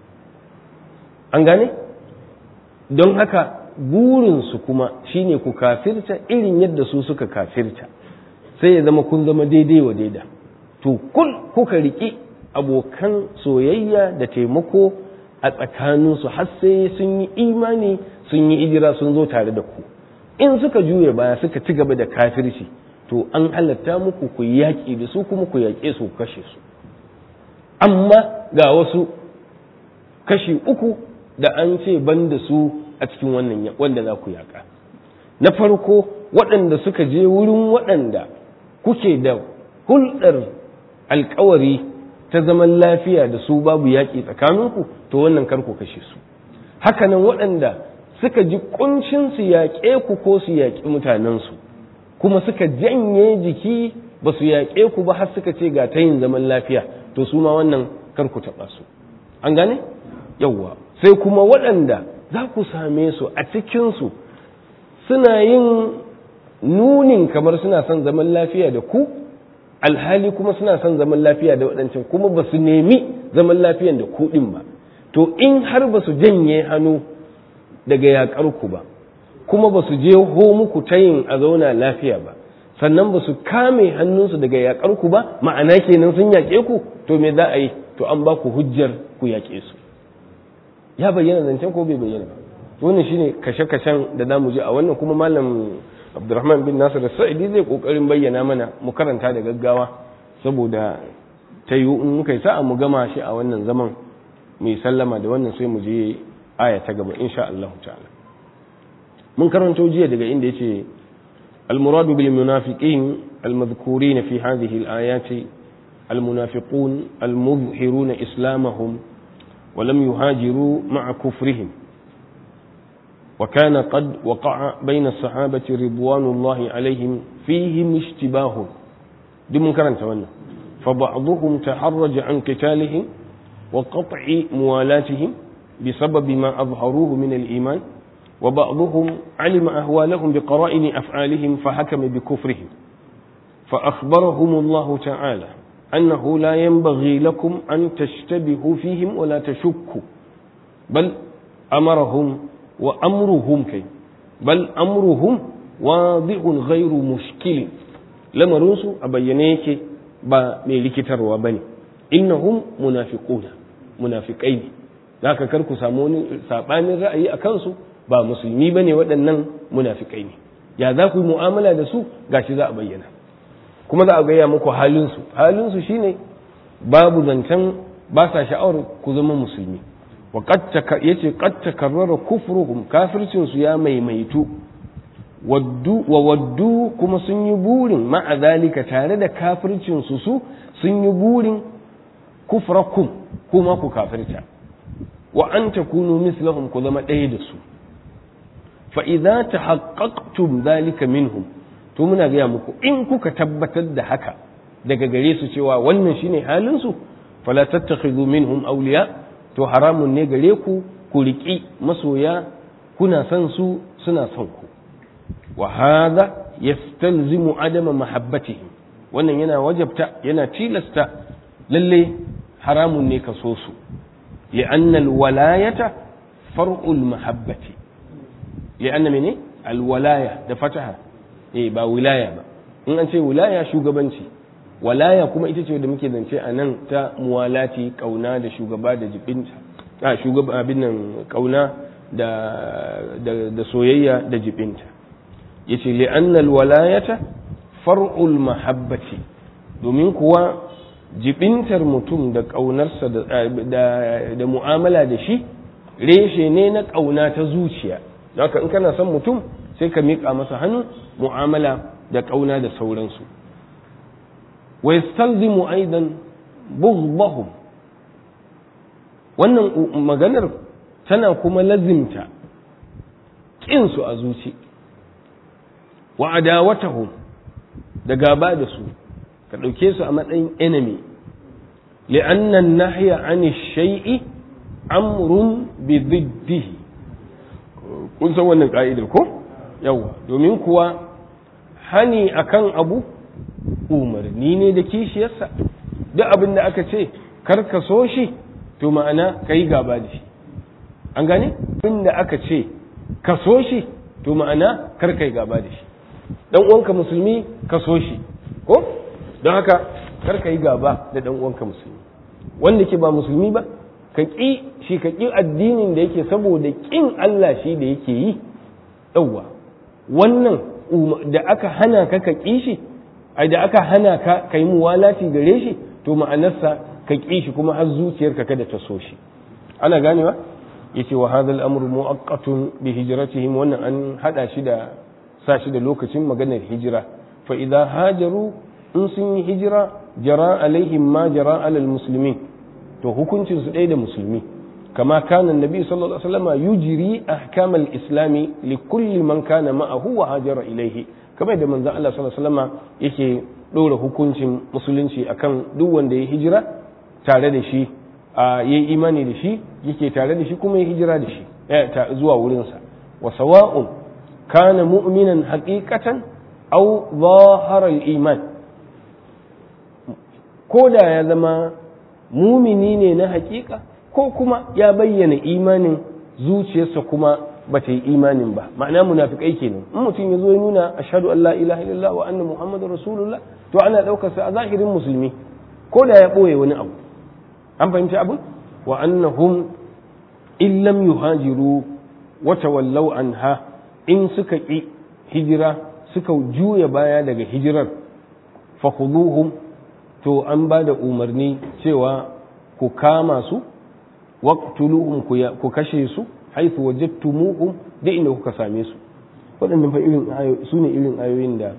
an gane don haka burinsu kuma shine ku kafirta irin yadda su suka kafirta sai ya zama kun zama daidai wa daida to kul kuka riƙi abokan soyayya da taimako a tsakaninsu har sai sun yi imani sun yi ijira sun zo tare da ku in suka juye baya suka ci gaba da kafirci to an halatta muku ku yaƙi da su kuma ku yaƙe su kashe su amma ga wasu kashi uku da an ce ban da su a cikin wannan wanda za ku yaƙa na farko waɗanda suka je wurin waɗanda kuke da hulɗar alkawari ta zaman lafiya da su babu yaƙi tsakaninku to wannan kar ku kashe su hakanan waɗanda suka ji kuncin su yaƙe ku ko su yaƙi mutanensu kuma suka janye jiki ba su yaƙe ku ba har suka ce ga ta yin zaman lafiya to su ma wannan kar ku taɓa su an gane yawwa sai kuma waɗanda za ku same su a cikinsu suna yin nunin kamar suna son zaman lafiya da ku alhali kuma suna son zaman lafiya da waɗancan kuma ba su nemi zaman lafiyan da ku ɗin ba to in har ba su janye hannu daga yaƙar ku ba kuma ba su je ho muku ta yin a zauna lafiya ba sannan ba su kame hannunsu daga yaƙar ku ba ma'ana kenan sun yaƙe ku to me za a yi to an ba ku hujjar ku yaƙe su ya bayyana zancen ko bai bayyana ba wannan shine kashe-kashen da zamu je a wannan kuma malam Abdulrahman bin Nasir Sa'idi zai kokarin bayyana mana mu karanta da gaggawa saboda ta yi in muka yi sa'a mu gama shi a wannan zaman mu yi sallama da wannan sai mu je aya ta gaba insha Allah ta'ala mun karanto jiya daga inda yace المراد بالمنافقين المذكورين في هذه الآيات المنافقون المظهرون إسلامهم ولم يهاجروا مع كفرهم وكان قد وقع بين الصحابة رضوان الله عليهم فيهم اشتباه دي منكرا تولى فبعضهم تحرج عن قتالهم وقطع موالاتهم بسبب ما أظهروه من الإيمان وبعضهم علم أهوالهم بقرائن أفعالهم فحكم بكفرهم فأخبرهم الله تعالى أنه لا ينبغي لكم أن تشتبهوا فيهم ولا تشكوا بل أمرهم وأمرهم كي بل أمرهم واضح غير مشكل لما رنسوا أبينيك با ميلك تروى بني إنهم منافقون منافقين ذاك كركو ساموني سابان الرأي أكنسوا ba musulmi bane waɗannan munafikai ne ya za ku yi mu'amala da su gashi za a bayyana kuma za a gaya muku halinsu halinsu shine babu zancen ba sa sha'awar ku zama musulmi ya ce qad takarrara kufruhum kafircin su ya maimaitu waddu wa waddu kuma sun yi burin ma'a zalika tare da kafircin su su sun yi burin kufrakum kuma ku kafirta wa an takunu mislahum ku zama ɗaya da su fa idza tahaqqaqtum dhalika minhum to muna gaya muku in kuka tabbatar da haka daga gare su cewa wannan shine halin su fala tattakhidhu minhum awliya to haramun ne gare ku ku riki masoya kuna son su suna son ku wa hadha yastalzimu adama mahabbatihim wannan yana wajabta yana tilasta lalle haramun ne ka so su li'anna alwalayata far'ul mahabbati li'anna mene alwalaya da fataha eh ba wilaya ba in an ce wilaya shugabanci walaya kuma ita ce da muke zance a nan ta muwalati kauna da shugaba da jibinta a shugaba abin nan kauna da da soyayya da jibinta yace li'anna alwalayata far'ul mahabbati domin kuwa jibintar mutum da ƙaunarsa da mu'amala da shi reshe ne na ƙauna ta zuciya haka in kana son mutum sai ka miƙa masa hannu mu'amala da ƙauna da sauransu wa yastalzimu aidan bughdahum wannan maganar tana kuma lazimta ƙinsu a zuci wa adawatahum da gaba da su ka ɗauke su a matsayin enemy li'annan nahya an shay'i amrun bi diddihi kun san wannan ka'idar ko yawa domin kuwa hani akan abu umarni ne da kishiyarsa duk abin da aka ce kar ka so shi to ma'ana ka yi gaba da shi an gane abin da aka ce ka so shi to ma'ana kar ka yi gaba da shi dan uwanka musulmi ka so shi ko don haka kar ka yi gaba da dan uwanka musulmi wanda ke ba musulmi ba ka ƙi shi ka ƙi addinin da yake saboda ƙin Allah shi da yake yi yawwa wannan da aka hana ka ka ƙi shi ai da aka hana ka ka yi muwalati gare shi to ma'anarsa ka ƙi shi kuma har zuciyarka kada ta so shi ana ganewa yace wa hadha al-amru mu'aqqatun bi hijratihim wannan an hada shi da sa shi da lokacin maganar hijira fa idza hajaru in sun yi hijira jara alaihim ma jara alal muslimin to hukuncin su ɗaya da musulmi kama kana nabi sallallahu alaihi wasallam yujri ahkam al-islami li kulli man kana ma'ahu wa hajara ilaihi kamar da manzon Allah sallallahu alaihi wasallam yake dora hukuncin musulunci akan duk wanda ya hijira tare da shi yayi imani da shi yake tare da shi kuma ya hijira da shi zuwa wurinsa wa sawa'un kana mu'minan haqiqatan aw zahara al-iman ko da ya zama mumini ne na hakika ko kuma ya bayyana imanin zuciyarsa kuma ba ta yi imanin ba ma'ana munafikai kenan in mutum ya zo ya nuna ashhadu an la ilaha illallah wa anna muhammadar rasulullah to ana daukar sa a zahirin musulmi ko da ya boye wani abu an fahimci abin wa annahum in lam yuhajiru wa tawallaw anha in suka ki hijira suka juya baya daga hijirar fa khuduhum to an ba da umarni cewa ku kama su waqtuluhum ku kashe su haythu wajadtumuhum da inda kuka same su waɗannan fa irin su ne irin ayoyin da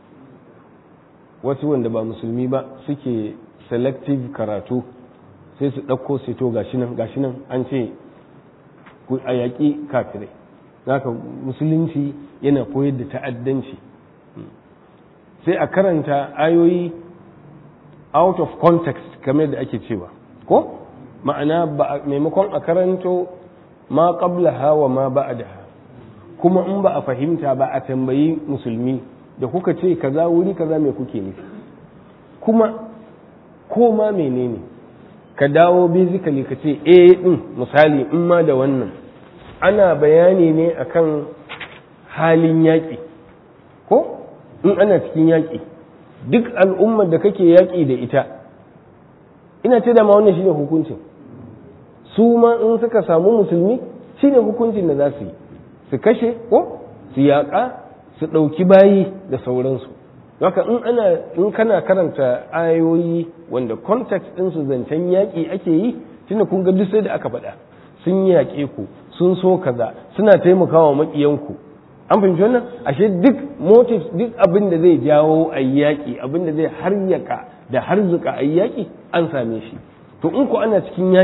wasu wanda ba musulmi ba suke selective karatu sai su ɗauko sai to gashi nan gashi nan an ce ku a yaƙi kafirai haka musulunci yana koyar da ta'addanci sai a karanta ayoyi out of context kamar da ake cewa ko ma'ana maimakon a karanto ma qablaha wa ma ba'daha kuma in ba a fahimta ba a tambayi musulmi da kuka ce kaza wuri kaza me kuke nufi kuma ko ma menene ka dawo basically ka ce eh din misali in ma da wannan ana bayani ne akan halin yaƙi ko in ana cikin yaƙi duk al'ummar da kake yaƙi da ita ina ce da ma wannan shine hukuncin su ma in suka samu musulmi shine hukuncin da za su yi su kashe ko su yaƙa su ɗauki bayi da sauransu haka in ana in kana karanta ayoyi wanda context ɗin su zancen yaƙi ake yi tunda kun ga duk sai da aka faɗa sun yaƙe ku sun so kaza suna taimakawa maƙiyanku an fahimci wannan ashe duk motives duk abin da zai jawo a yaƙi abin da zai haryaka da harzuka a yaƙi an same shi to in ku ana cikin yaƙi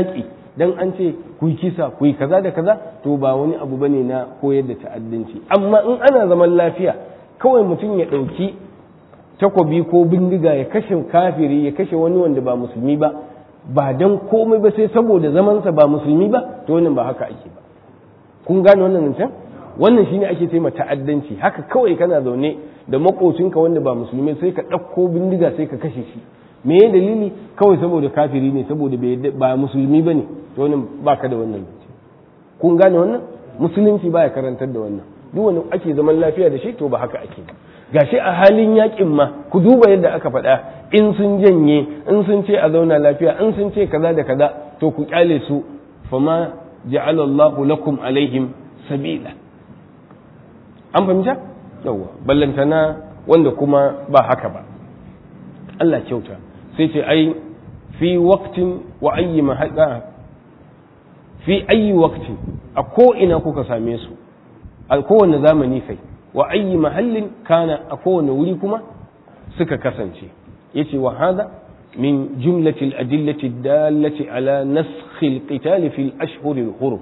dan an ce ku yi kisa ku yi kaza da kaza to ba wani abu bane na koyar da ta'addanci amma in ana zaman lafiya kawai mutum ya ɗauki takobi ko bindiga ya kashe kafiri ya kashe wani wanda ba musulmi ba ba dan komai ba sai saboda zamansa ba musulmi ba to wannan ba haka ake ba kun gane wannan zancen wannan shine ake ce ta'addanci haka kawai kana zaune da makocinka wanda ba musulmi sai ka ɗauko bindiga sai ka kashe shi me ya dalili kawai saboda kafiri ne saboda ba musulmi ba ne to wannan ba ka da wannan zance kun gane wannan musulunci baya karantar da wannan duk wani ake zaman lafiya da shi to ba haka ake ba gashi a halin yakin ma ku duba yadda aka faɗa in sun janye in sun ce a zauna lafiya in sun ce kaza da kaza to ku kyale su fama ja'ala Allahu lakum alaihim sabila an fahimta yawa ballantana wanda kuma ba haka ba Allah kyauta sai ce ai fi waqtin wa ayyi mahalla fi ayyi waqtin a ko ina kuka same su a kowane zamani kai wa ayyi mahallin kana a kowane wuri kuma suka kasance yace wa hada min jumlati al-adillati dallati ala naskh al-qital fi al-ashhur al-hurum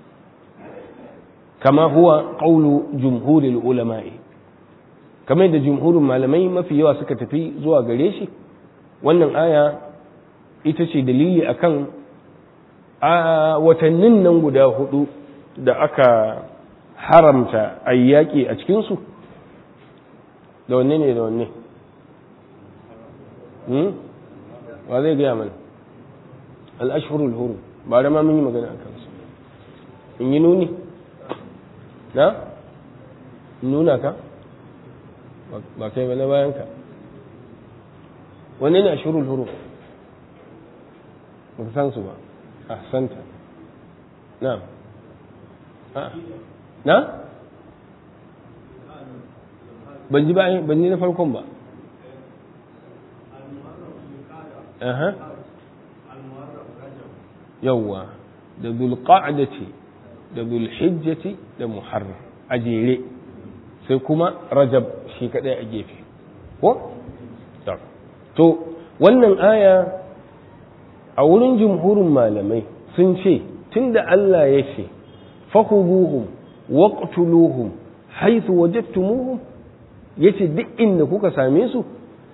kama huwa qawlu jumhur al-ulama kamar da jumhurin malamai mafi yawa suka tafi zuwa gare shi wannan aya ita ce dalili akan a watannin nan guda hudu da aka haramta a yaƙi a cikinsu da wanne ne da wanne wa zai gaya mana al'ashirul huru ba da ma mun yi magana a kansu in yi nuni na nuna ka ba kai ba na bayan ka wanne ne ashirul huru ba san su ba a santa na na ban ji ba ban ji na farkon ba aha yawwa da zulqa'dati da zulhijjati da muharram a jere sai kuma rajab shi kadai a gefe ko to wannan aya a wurin jumhurin malamai sun ce tunda Allah ya ce fakhuduhum waqtuluhum haythu wajadtumuhum yace duk inda kuka same su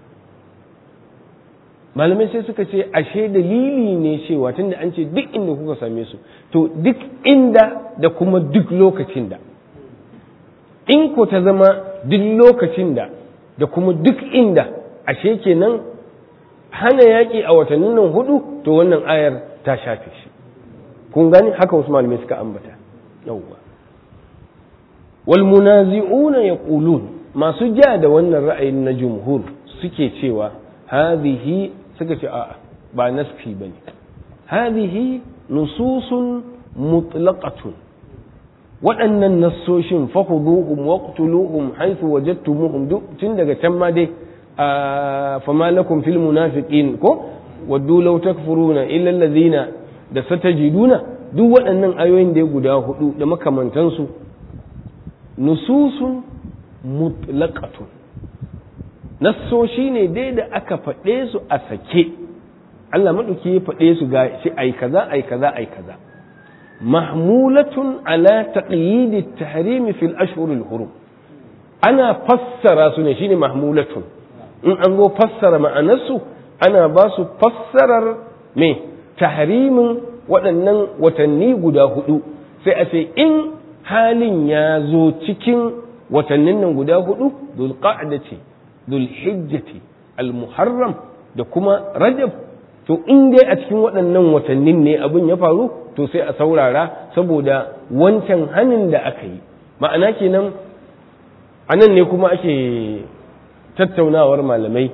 malamai sai suka ce ashe dalili ne cewa tunda an ce duk inda kuka same su to duk inda da kuma duk lokacin da in ko ta zama duk lokacin da da kuma duk inda ashe kenan hana yaƙi a watannin nan hudu to wannan ayar ta shafe shi kun gani haka wasu malamai suka ambata yawwa wal munazi'una yaqulun masu ja da wannan ra'ayin na jumhur suke cewa hadhihi suka ce a'a ba nasfi bane hadhihi nususun mutlaqatun waɗannan nassoshin fahuduhum waqtuluhum haythu wajadtumuhum duk tun daga can ma dai fama lakum fil munafiqin ko waddu law takfuruna illa alladhina da satajiduna duk waɗannan ayoyin da guda hudu da makamantansu nususun mutlaqatun nassoshi ne dai da aka faɗe su a sake Allah maɗauki ya faɗe su ga shi ai kaza ai kaza ai kaza mahmulatun ala taqyid at-tahrim fi al-ashhur al-hurum ana fassara su ne shine mahmulatun in an zo fassara ma'anarsu ana ba su fassarar me tahrimin waɗannan watanni guda hudu sai a ce in halin ya zo cikin watannin nan guda hudu dulqa'dati dulhijjati al-muharram da kuma rajab to in dai a cikin waɗannan watannin ne abin ya faru to sai a saurara saboda wancan hanin da aka yi ma'ana kenan a nan ne kuma ake tattaunawar malamai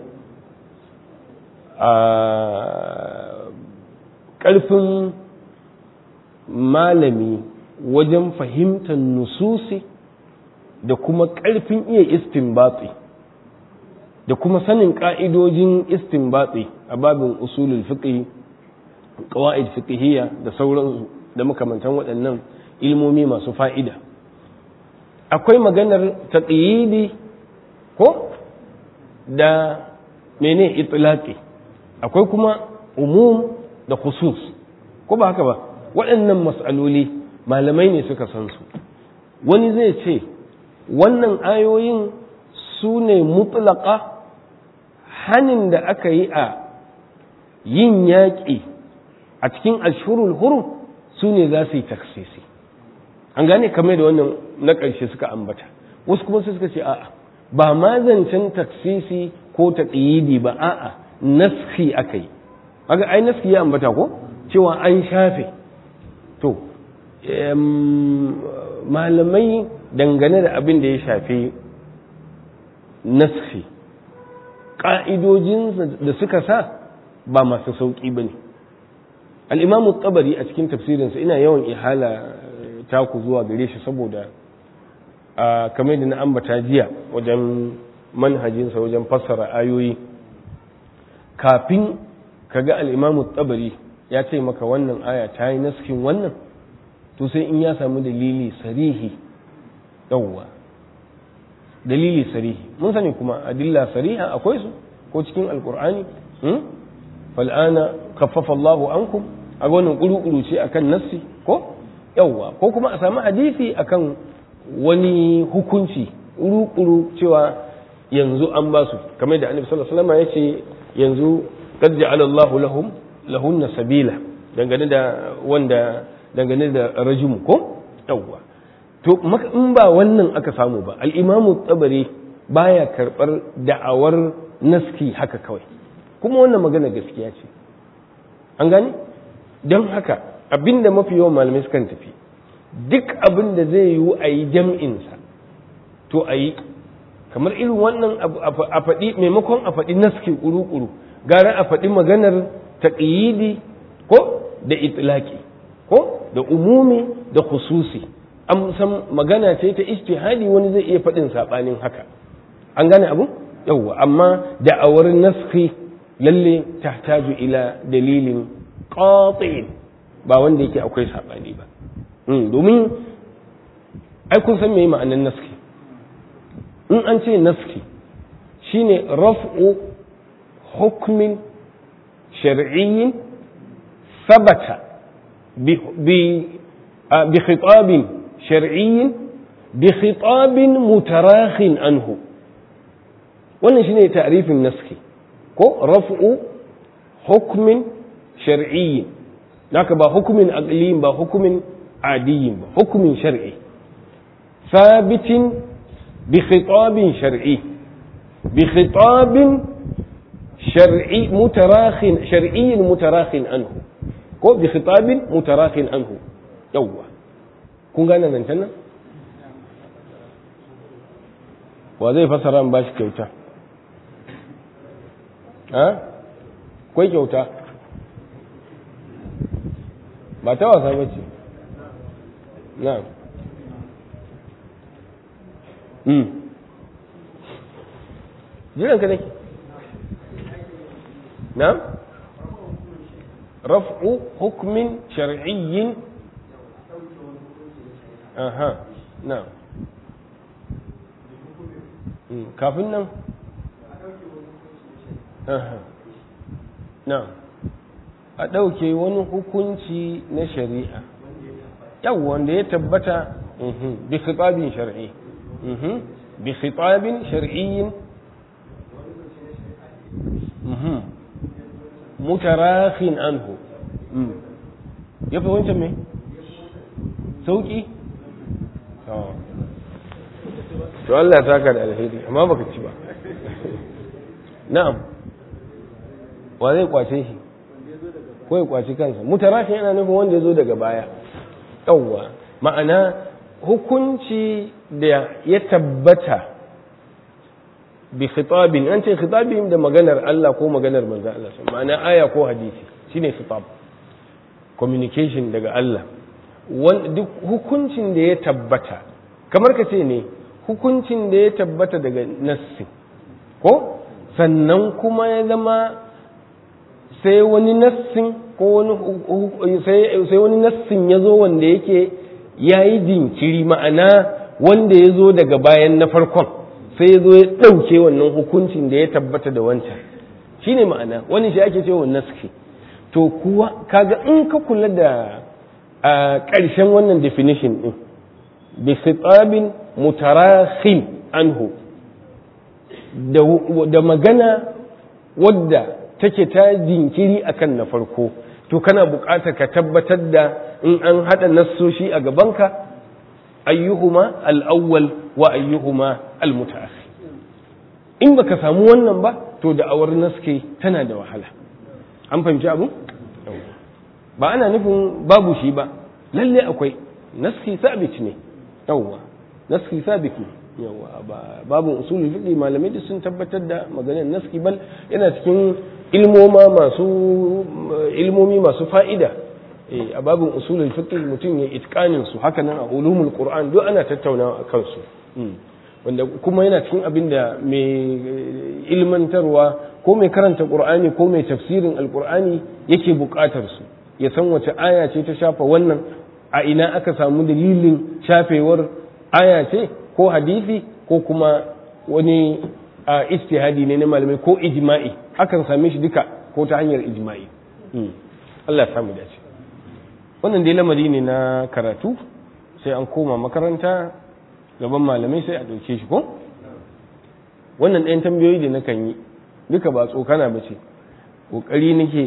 a ƙarfin malami wajen fahimtar nususi da kuma ƙarfin iya istinbatsi da kuma sanin ƙa'idojin istinbatsi a babin usulul fiqh qawaid fiqhiyya da sauransu da makamantan waɗannan ilmomi masu fa'ida akwai maganar taqyidi ko da mene itlaqi akwai kuma umum da khusus ko ba haka ba waɗannan mas'aloli malamai ne suka san su wani zai ce wannan ayoyin su ne mutlaka hanin da aka yi a yin yaƙi a cikin ashurul hurum su ne za su yi taksisi an gane kamar da wannan na ƙarshe suka ambata wasu kuma su suka ce a'a ba ma zancen taksisi ko taƙiyidi ba a'a naski aka yi haka ai naski ya ambata ko cewa an shafe to malamai dangane da abin da ya shafi naski ƙa'idojin da suka sa ba masu sauƙi ba ne al'imamu tsabari a cikin tafsirinsa ina yawan ihala taku zuwa gare shi saboda a kamar da na ambata jiya wajen manhajinsa wajen fassara ayoyi kafin ka ga al'imamu tsabari ya ce maka wannan aya ta yi naskin wannan to sai in ya samu dalili sarihi yawwa dalili sarihi mun sani kuma adilla sariha akwai su ko cikin alkur'ani fal'ana kaffafa Allahu ankum a wannan kuru-kuru ce akan nassi ko yawwa ko kuma a samu hadisi akan wani hukunci kuru-kuru cewa yanzu an ba su kamar da annabi sallallahu alaihi wasallam ya ce yanzu qad ja'ala Allahu lahum lahunna sabila dangane da wanda dangane da rajum ko yawwa to in ba wannan aka samu ba al-imamu tabari baya karbar da'awar naski haka kawai kuma wannan magana gaskiya ce an gane don haka abinda mafi yawan malamai sukan tafi duk abin da zai yiwu a yi jam'insa to a yi kamar irin wannan a faɗi maimakon a faɗi naski ƙuru-ƙuru gara a faɗi maganar taƙiyidi ko da itlaki ko da umumi da khususi an san magana ce ta istihadi wani zai iya faɗin saɓanin haka an gane abu yawwa amma da'awar naski lalle tahtaju ila dalilin qati'in ba wanda yake akwai saɓani ba domin ai kun san me ma'anar naski in an ce naski shine raf'u hukmin shar'iyyin sabata bi khitabin shar'iyyin bi khitabin mutarakhin anhu wannan shine ta'rifin naski ko raf'u hukmin shar'iyyin naka ba hukumin aqliyin ba hukumin adiyin ba hukumin shar'i sabitin bi khitabin shar'i bi khitabin shar'i mutarakhin shar'iyyin mutarakhin anhu ko bi khitabin mutarakhin anhu yawwa kun gane nan nan wa zai fasara ba shi kyauta ha kwai kyauta ba ta wasa ba ce na hmm jiran ka nake na raf'u hukmin shar'iyyin aha na kafin nan aha na a ɗauke wani hukunci na shari'a yau wanda ya tabbata bi khitabin shar'i bi khitabin shar'iyyin mutarakhin anhu ya fi wancan mai sauki to Allah ta ka da alheri amma baka ci ba na'am wa zai kwace shi ko ya kwaci kansa mutarashin yana nufin wanda ya zo daga baya yawwa ma'ana hukunci da ya tabbata bi khitabin an ce khitabin da maganar Allah ko maganar manzo Allah ma'ana aya ko hadisi shine khitab communication daga Allah duk hukuncin da ya tabbata kamar ka ce ne hukuncin da ya tabbata daga nassi ko sannan kuma ya zama sai wani nassin ko wani sai wani nassin ya zo wanda yake ya yi jinkiri ma'ana wanda ya zo daga bayan na farkon sai ya zo ya ɗauke wannan hukuncin da ya tabbata da wancan shi ne ma'ana wani shi ake cewa naski to kuwa kaga in ka kula da a ƙarshen wannan definition ɗin bi khitabin mutarakhin anhu da magana wadda take ta jinkiri akan na farko to kana buƙatar ka tabbatar da in an haɗa nassoshi a gabanka ayyuhuma al'awwal wa ayyuhuma al-mutaakhir in baka samu wannan ba to da awar naske tana da wahala an fahimci abu ba ana nufin babu shi ba lalle akwai naski sabit ne yawwa naski sabit ne yawwa babu usulul fiqh malamai da sun tabbatar da maganar naski bal yana cikin ilmoma masu ilmomi masu fa'ida a babin usulul fiqh mutum ya itqanin su haka nan a ulumul qur'an duk ana tattaunawa a kansu wanda kuma yana cikin abin da mai ilmantarwa ko mai karanta qur'ani ko mai tafsirin alqur'ani yake buƙatar su ya san wace aya ce ta shafa wannan a ina aka samu dalilin shafewar aya ce ko hadisi ko kuma wani istihadi ne na malamai ko ijma'i akan same shi duka ko ta hanyar ijma'i Allah ya samu dace wannan dai lamari ne na karatu sai an koma makaranta gaban malamai sai a ɗauke shi ko wannan ɗayan tambayoyi da nakan yi duka ba tsokana ba ce ƙoƙari nake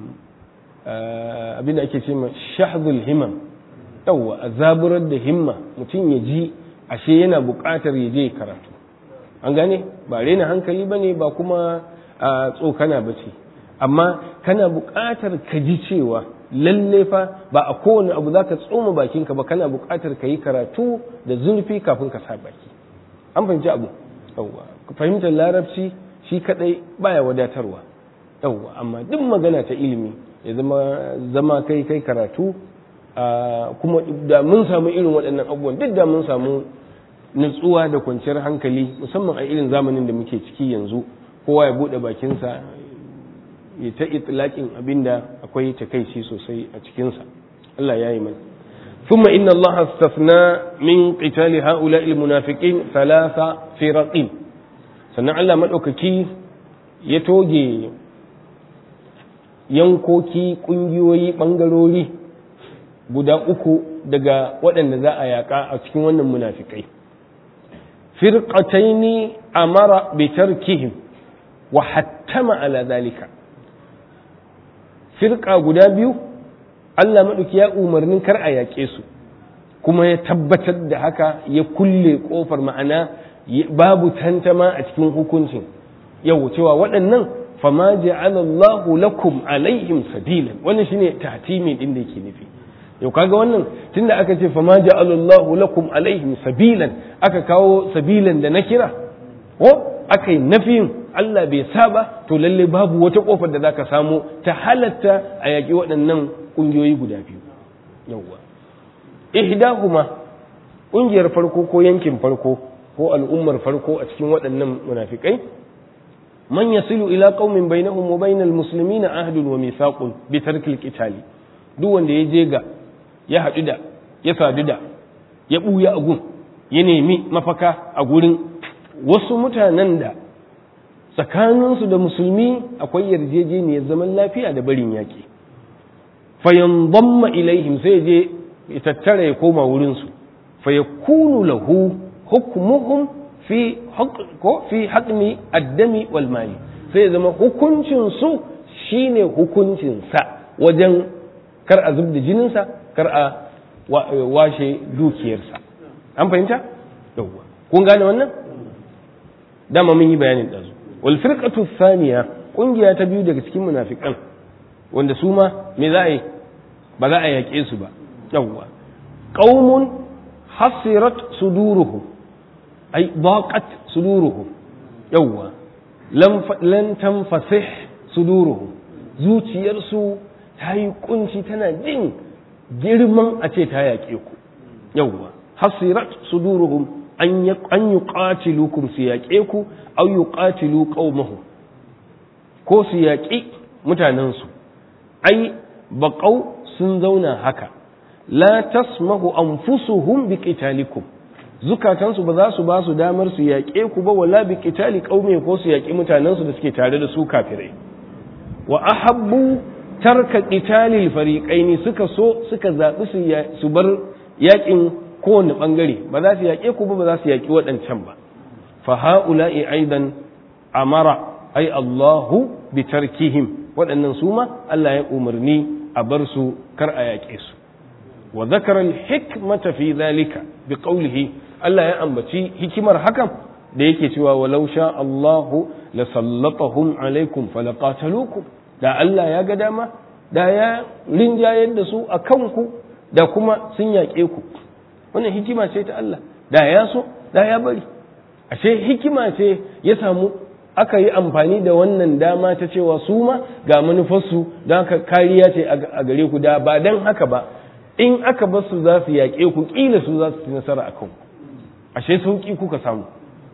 abin da ake ce ma shahzul himam yawwa a zaburar da himma mutum ya ji ashe yana buƙatar ya je karatu an gane ba rena hankali ba ne ba kuma tsokana ba ce amma kana buƙatar ka ji cewa lalle fa ba a kowane abu za ka tsoma bakinka ba kana buƙatar ka yi karatu da zurfi kafin ka sa baki an fahimci abu yawwa fahimtar larabci shi kadai baya wadatarwa yawwa amma duk magana ta ilimi ya zama zama kai kai karatu kuma da mun samu irin waɗannan abubuwan duk da mun samu nutsuwa da kwanciyar hankali musamman a irin zamanin da muke ciki yanzu kowa ya buɗe bakinsa ya ta itlaƙin abinda akwai takaici sosai a cikinsa Allah ya yi mai ثم إن الله استثنى من قتال هؤلاء المنافقين ثلاث فرق sannan Allah maɗaukaki ya toge yankoki ƙungiyoyi ɓangarori guda uku daga waɗanda za a yaƙa a cikin wannan munafikai firqataini amara bi tarkihim wa hattama ala zalika firqa guda biyu Allah maɗauki ya umarnin kar a yaƙe su kuma ya tabbatar da haka ya kulle ƙofar ma'ana babu tantama a cikin hukuncin yau cewa waɗannan fama ja'ala Allahu lakum alaihim sabilan wannan shine tatimi din da yake nufi yau kaga wannan tunda aka ce fama ja'ala Allahu lakum alaihim sabilan aka kawo sabilan da na kira ko aka yi nafiyin Allah bai saba to lalle babu wata kofar da zaka samu ta halatta a yaƙi waɗannan ƙungiyoyi guda biyu yawwa ihdahuma ƙungiyar farko ko yankin farko ko al'ummar farko a cikin waɗannan munafikai man yasilu ila qaumin bainahum wa bainal muslimina ahdun wa mithaqun bi tarkil qitali duk wanda ya je ga ya haɗu da ya sadu da ya buya a gun ya nemi mafaka a gurin wasu mutanen da tsakaninsu da musulmi akwai yarjejeniyar zaman lafiya da barin yaƙi fayanzamma ilaihim sai je ya tattara ya koma wurinsu fayakunu lahu hukmuhum fi ko fi haƙni addami wal mali sai zama hukuncin su shine hukuncin sa wajen kar a zubda jininsa kar a washe dukiyarsa an fahimta yawwa kun gane wannan dama mun yi bayanin ɗazu wal firqatu thaniya kungiya ta biyu daga cikin munafikan wanda su ma me za a yi ba za a yaƙe su ba yawwa qaumun hasirat suduruhum ay daqat suduruhum yawwa lan tanfasih suduruhum zuciyarsu ta yi kunci tana jin girman a ce ta yaƙe ku yawwa hasirat suduruhum an yi ƙatilukum su yaƙe ku au yi ƙatilu ƙaumahu ko su yaƙi mutanensu ai baƙau sun zauna haka la tasmahu anfusuhum bi qitalikum zukatansu ba za su ba su damar su yaƙe ku ba wala bi qitali qaumi ko su yaƙi mutanensu da suke tare da su kafirai wa ahabbu tarka qitalil fariqaini suka so suka zabi su su bar yakin kowane bangare ba za su yaƙe ku ba ba za su yaƙi waɗancan ba fa haula'i aidan amara ai Allahu bi tarkihim waɗannan su ma Allah ya umarni a bar su kar a yaƙe su wa zakara al-hikmata fi dhalika bi qawlihi Allah ya ambaci hikimar hakan da yake cewa walau sha Allahu la sallatahum alaikum falaqatalukum da Allah ya ga dama da ya rinjayar da su a kanku da kuma sun yaƙe ku wannan hikima ce ta Allah da ya so da ya bari ashe hikima ce ya samu aka yi amfani da wannan dama ta cewa su ma ga manufarsu don haka kariya ce a gare ku da ba don haka ba in aka bar su za su yaƙe ku ƙila su za su ci nasara a kanku ashe sauƙi kuka samu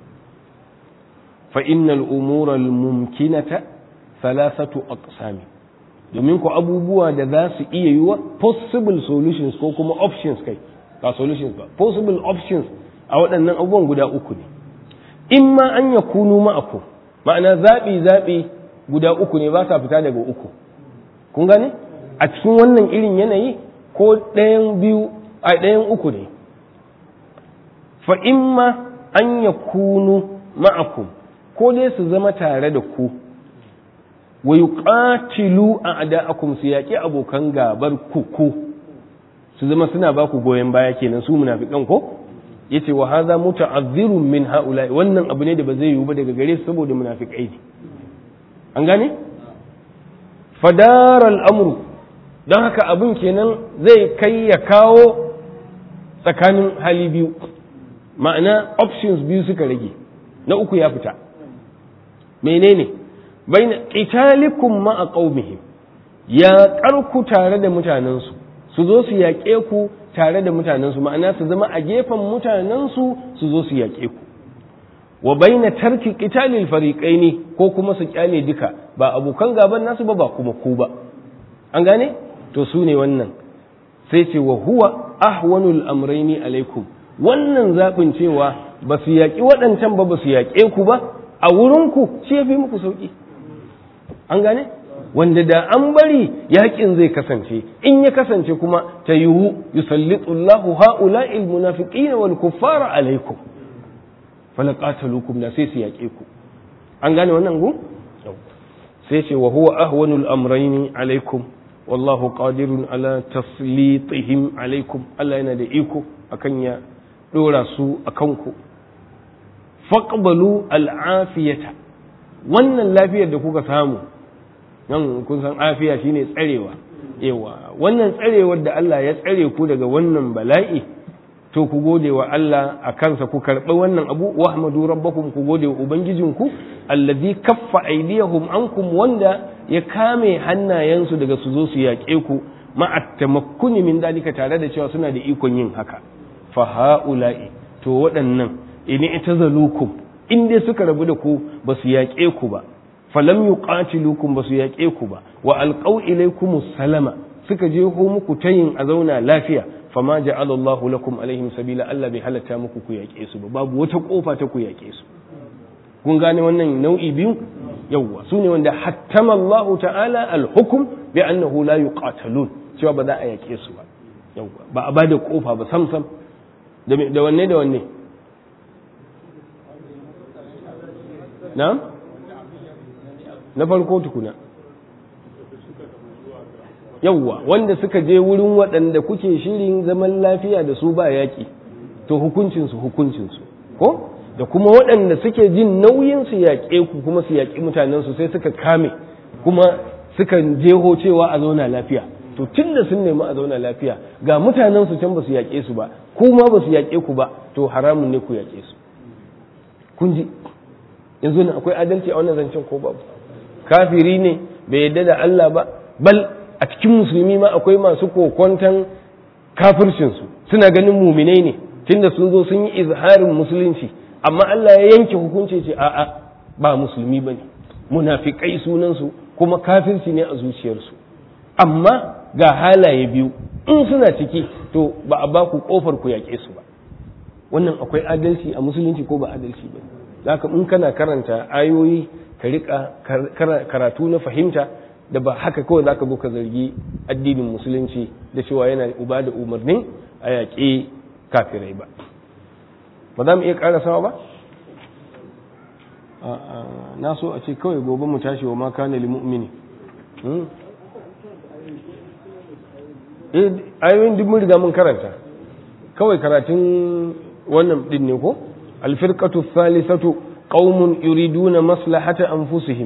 fa innal umura mumkinata thalathatu aqsami domin ku abubuwa da za su iya yiwa possible solutions ko kuma options kai ba solutions ba possible options a waɗannan abubuwan guda uku ne in ma an ya kunu ma'aku ma'ana zaɓi zaɓi guda uku ne ba sa fita daga uku kun gane a cikin wannan irin yanayi ko ɗayan biyu a ɗayan uku ne fa in ma an ya kunu ma'akum ko dai su zama tare da ku wa yuqatilu a'da'akum su yaƙi abokan gabar ku ku su zama suna ba ku goyon baya kenan su munafikan ko yace wa hadha muta'azzirun min haula'i wannan abu ne da ba zai yiwu ba daga gare su saboda munafikai ne an gane fadar al'amru don haka abin kenan zai kai ya kawo tsakanin hali biyu ma'ana options biyu suka rage na uku ya fita menene baina qitalikum ma'a qaumihim ya karku tare da mutanensu su zo su yaƙe ku tare da mutanensu ma'ana su zama a gefen mutanensu su zo su yaƙe ku wa baina tarki qitalil fariqaini ko kuma su kyale duka ba abokan gaban nasu ba ba kuma ku ba an gane to su ne wannan sai ce wa huwa ahwanul amraini alaikum wannan zaɓin cewa ba su yaƙi waɗancan ba ba su yaƙe ku ba a wurinku shi ya fi muku sauƙi an gane wanda da an bari yaƙin zai kasance in ya kasance kuma ta yiwu yusallitullahu ha'ula'il munafiqina wal kuffara alaikum falaqatalukum da sai su yaƙe ku an gane wannan gu sai ce wa huwa ahwanul amrayni alaikum wallahu qadirun ala taslitihim alaikum Allah yana da iko akan ya dora su akan ku faqbalu al'afiyata wannan lafiyar da kuka samu nan kun san afiya shine tsarewa yawa wannan tsarewar da Allah ya tsare ku daga wannan bala'i to ku gode wa Allah a kansa ku karɓi wannan abu wa ahmadu rabbakum ku gode wa ubangijinku allazi kaffa aydiyahum ankum wanda ya kame hannayensu daga su zo su yaƙe ku ma'a tamakkuni min dalika tare da cewa suna da ikon yin haka fa haula'i to waɗannan in itazalukum in dai suka rabu da ku ba su yaƙe ku ba falam yuqatilukum ba su yaƙe ku ba wa alqaw ilaykum salama suka je ho muku tayin a zauna lafiya fama ja'ala Allahu lakum alaihim sabila Allah bai halatta muku ku yaƙe su ba babu wata kofa ta ku yaƙe su kun gane wannan nau'i biyu yawwa su ne wanda hattama Allahu ta'ala al-hukm bi annahu la yuqatalun cewa ba za a yaƙe su ba yawwa ba a bada kofa ba sam sam da wanne da wanne na na farko tukuna yawwa wanda suka je wurin waɗanda kuke shirin zaman lafiya da su ba yaƙi to hukuncinsu hukuncinsu ko da kuma waɗanda suke jin nauyin su yaƙe ku kuma su yaƙi mutanensu sai suka kame kuma suka jeho cewa a zauna lafiya to tun da sun nemi a zauna lafiya ga mutanensu can ba su yaƙe su ba kuma ba su yaƙe ku ba to haramun ne ku yaƙe su kun ji yanzu ne akwai adalci a wannan zancen ko babu kafiri ne bai yadda da Allah ba bal a cikin musulmi ma akwai masu kokwantan kafircinsu suna ganin muminai ne tunda sun zo sun yi izharin musulunci amma Allah ya yanke hukunci ce a'a ba musulmi ba ne munafikai sunansu kuma kafirci ne a zuciyarsu amma ga halaye biyu in suna ciki to ba a ba ku kofar ku yaƙe su ba wannan akwai adalci a musulunci ko ba adalci ba zaka in kana karanta ayoyi ka rika karatu na fahimta da ba haka kawai zaka zo ka zargi addinin musulunci da cewa yana uba da umarnin a yaƙi kafirai ba ba za mu iya ƙarasawa ba na so a ce kawai gobe mu tashi wa maka na limu'mini ayoyin duk mun riga mun karanta kawai karatun wannan din ne ko alfirqatu thalithatu qaumun yuriduna maslahata anfusihim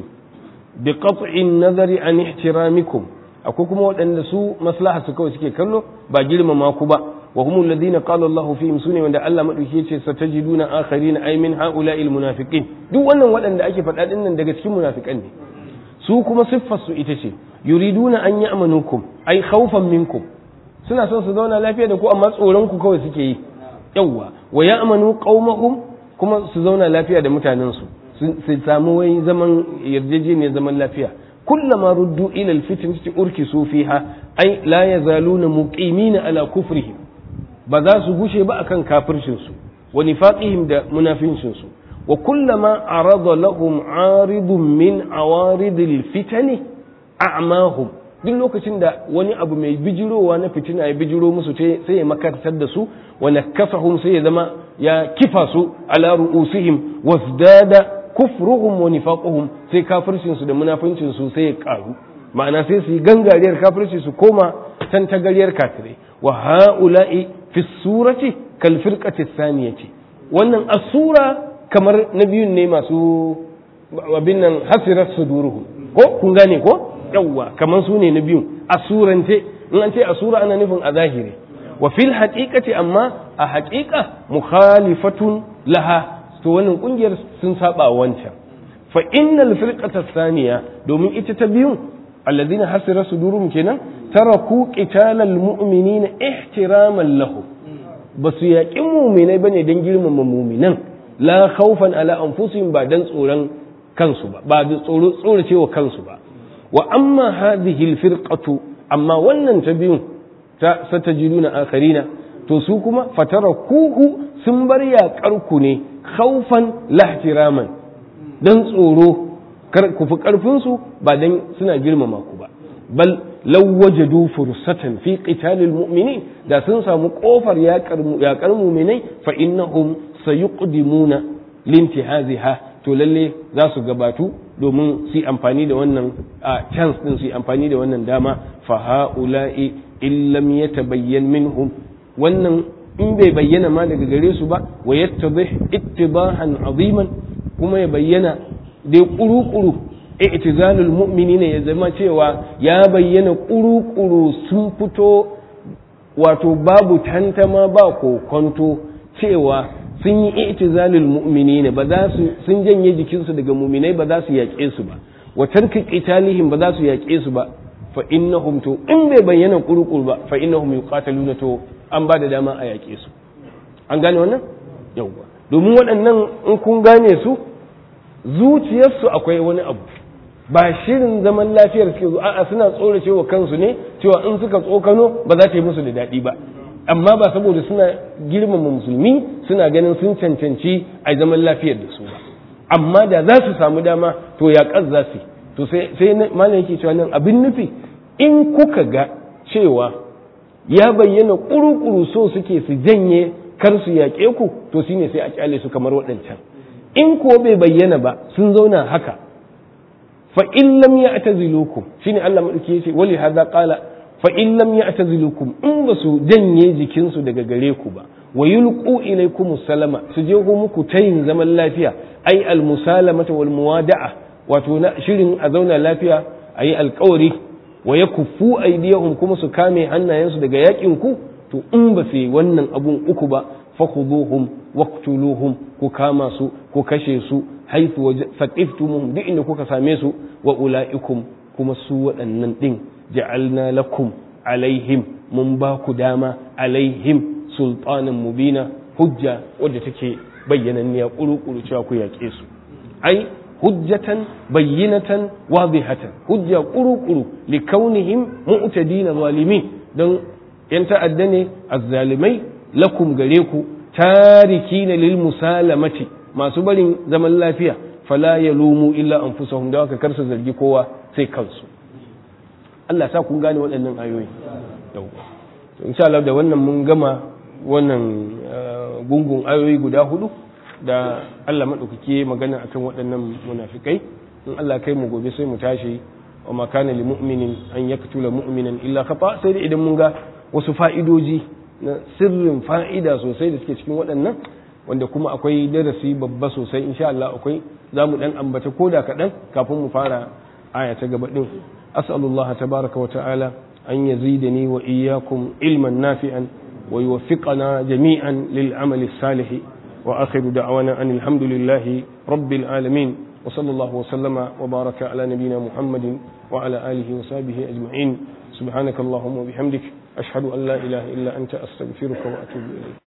bi qat'i nazari an ihtiramikum akwai kuma waɗanda su maslaha su kawai suke kallo ba girmama ku ba wa humul ladina qala Allah fihim sune wanda Allah madauki yace satajiduna akharina ay min haula'il munafiqin duk wannan waɗanda ake faɗa din nan daga cikin munafikan ne su kuma siffar su ita ce yuriduna an ya'manukum ay khawfan minkum suna son su zauna lafiya da ku amma tsoron ku kawai suke yi yawwa wa ya'manu qaumahum kuma su zauna lafiya da mutanen su su samu wai zaman yarjejeniyar zaman lafiya kullama ruddu ila alfitnati urkisu fiha ay la yazaluna muqimina ala kufrihim ba za su gushe ba akan kafircin su wa nifaqihim da munafincin su wa kullama arada lahum aridun min awaridil fitani a'mahum duk lokacin da wani abu mai bijirowa na fitina ya bijiro musu sai ya makartar da su wa nakasahum sai ya zama ya kifa su ala ru'usihim wasdada kufruhum wa nifaquhum sai kafircin su da munafincin su sai ya karu ma'ana sai su yi gangariyar kafirci su koma tantagariyar kafirai wa ha'ula'i fi surati kal firqati thaniyati wannan asura kamar na biyun ne masu abin nan hasirat suduruhum ko kun gane ko yawwa kamar su ne na biyun a surance in an ce a sura ana nufin a zahiri wa fil haqiqati amma a haqiqa mukhalifatun laha to wannan kungiyar sun saba wancan fa innal firqata thaniya domin ita ta biyun alladhina hasira sudurum kenan taraku qitalal mu'minina ihtiraman lahu basu yaƙi mu'minai bane dan girmama mu'minan la khawfan ala anfusihim ba dan tsoron kansu ba ba da tsoro tsoracewa kansu ba wa amma hadhihi alfirqatu amma wannan ta biyun ta satajiduna akharina to su kuma fatarakuhu sun bar yaƙar ku ne khawfan lahtiraman dan tsoro kar ku fi karfin su ba dan suna girmama ku ba bal law wajadu fursatan fi qitalil mu'minin da sun samu kofar yaƙar mu'minai fa innahum sayuqdimuna lintihaziha to lalle za su gabatu domin su amfani da wannan chance din su amfani da wannan dama fa haula'i in lam yatabayyan minhum wannan in bai bayyana ma daga gare su ba wa yattadih ittibahan aziman kuma ya bayyana dai kuru-kuru i'tizalul mu'minina ya zama cewa ya bayyana kuru-kuru sun fito wato babu tantama ba kokonto cewa sun yi i'tizalul mu'minina ba za su sun janye jikinsu daga mu'minai ba za su yaƙe su ba wa tarki qitalihim ba za su yaƙe su ba fa innahum to in bai bayyana kurukuru ba fa innahum yuqataluna to an ba da dama a yaƙe su an gane wannan yawwa domin waɗannan in kun gane su zuciyarsu akwai wani abu ba shirin zaman lafiyar suke zo a'a suna tsorace wa kansu ne cewa in suka tsokano ba za ta yi musu da daɗi ba amma ba saboda suna girmama musulmi suna ganin sun cancanci a zaman lafiyar da su ba amma da za su samu dama to ya ƙas za su to sai malam yake cewa nan abin nufi in kuka ga cewa ya bayyana ƙuru-ƙuru so suke su janye kar su yaƙe ku to shine sai a kyale su kamar waɗancan in ko bai bayyana ba sun zauna haka fa in lam ya'tazilukum shine Allah madauki yace wali hadha qala fa in lam ya'tazilukum in ba su janye jikinsu daga gare ku ba wa yulqu ilaykum salama su je ku muku tayin zaman lafiya ai al musalamata wal muwada'a wato na shirin a zauna lafiya ayi alƙawari wa yakuffu aydiyahum kuma su kame hannayensu daga yakin ku to in ba su yi wannan abun uku ba fakhuduhum waqtuluhum ku kama su ku kashe su haythu saqiftumuhum duk inda kuka same su wa ulaikum kuma su waɗannan din ja'alna lakum alaihim mun ba ku dama alaihim sultanan mubina hujja wadda take bayyananniya kuru-kuru cewa ku yaƙe su ai hujjatan bayyinatan wadihatan hujja kuru-kuru likaunihim mu'tadina zalimin don yan ta'adda ne azzalimai lakum gare ku tarikina lil musalamati masu barin zaman lafiya fala yalumu illa anfusahum da haka kar su zargi kowa sai kansu Allah sa kun gane waɗannan ayoyi to insha Allah da wannan mun gama wannan gungun ayoyi guda hudu da Allah madaukake magana akan waɗannan munafikai in Allah kai mu gobe sai mu tashi wa ma kana lil mu'minin an yaktula mu'minan illa khata sai da idan mun ga wasu fa'idoji na sirrin fa'ida sosai da suke cikin waɗannan wanda kuma akwai darasi babba sosai insha Allah akwai za mu dan ambata koda kaɗan kafin mu fara aya ta gaba din as'alullah tabaraka wa ta'ala an yazidani wa iyyakum ilman nafi'an wa yuwaffiqana jami'an lil amali salih wa akhiru da'wana anil hamdulillahi rabbil alamin وصلى الله وسلم وبارك على نبينا محمد وعلى آله وصحبه أجمعين سبحانك اللهم وبحمدك أشهد أن لا إله إلا أنت أستغفرك وأتوب إليك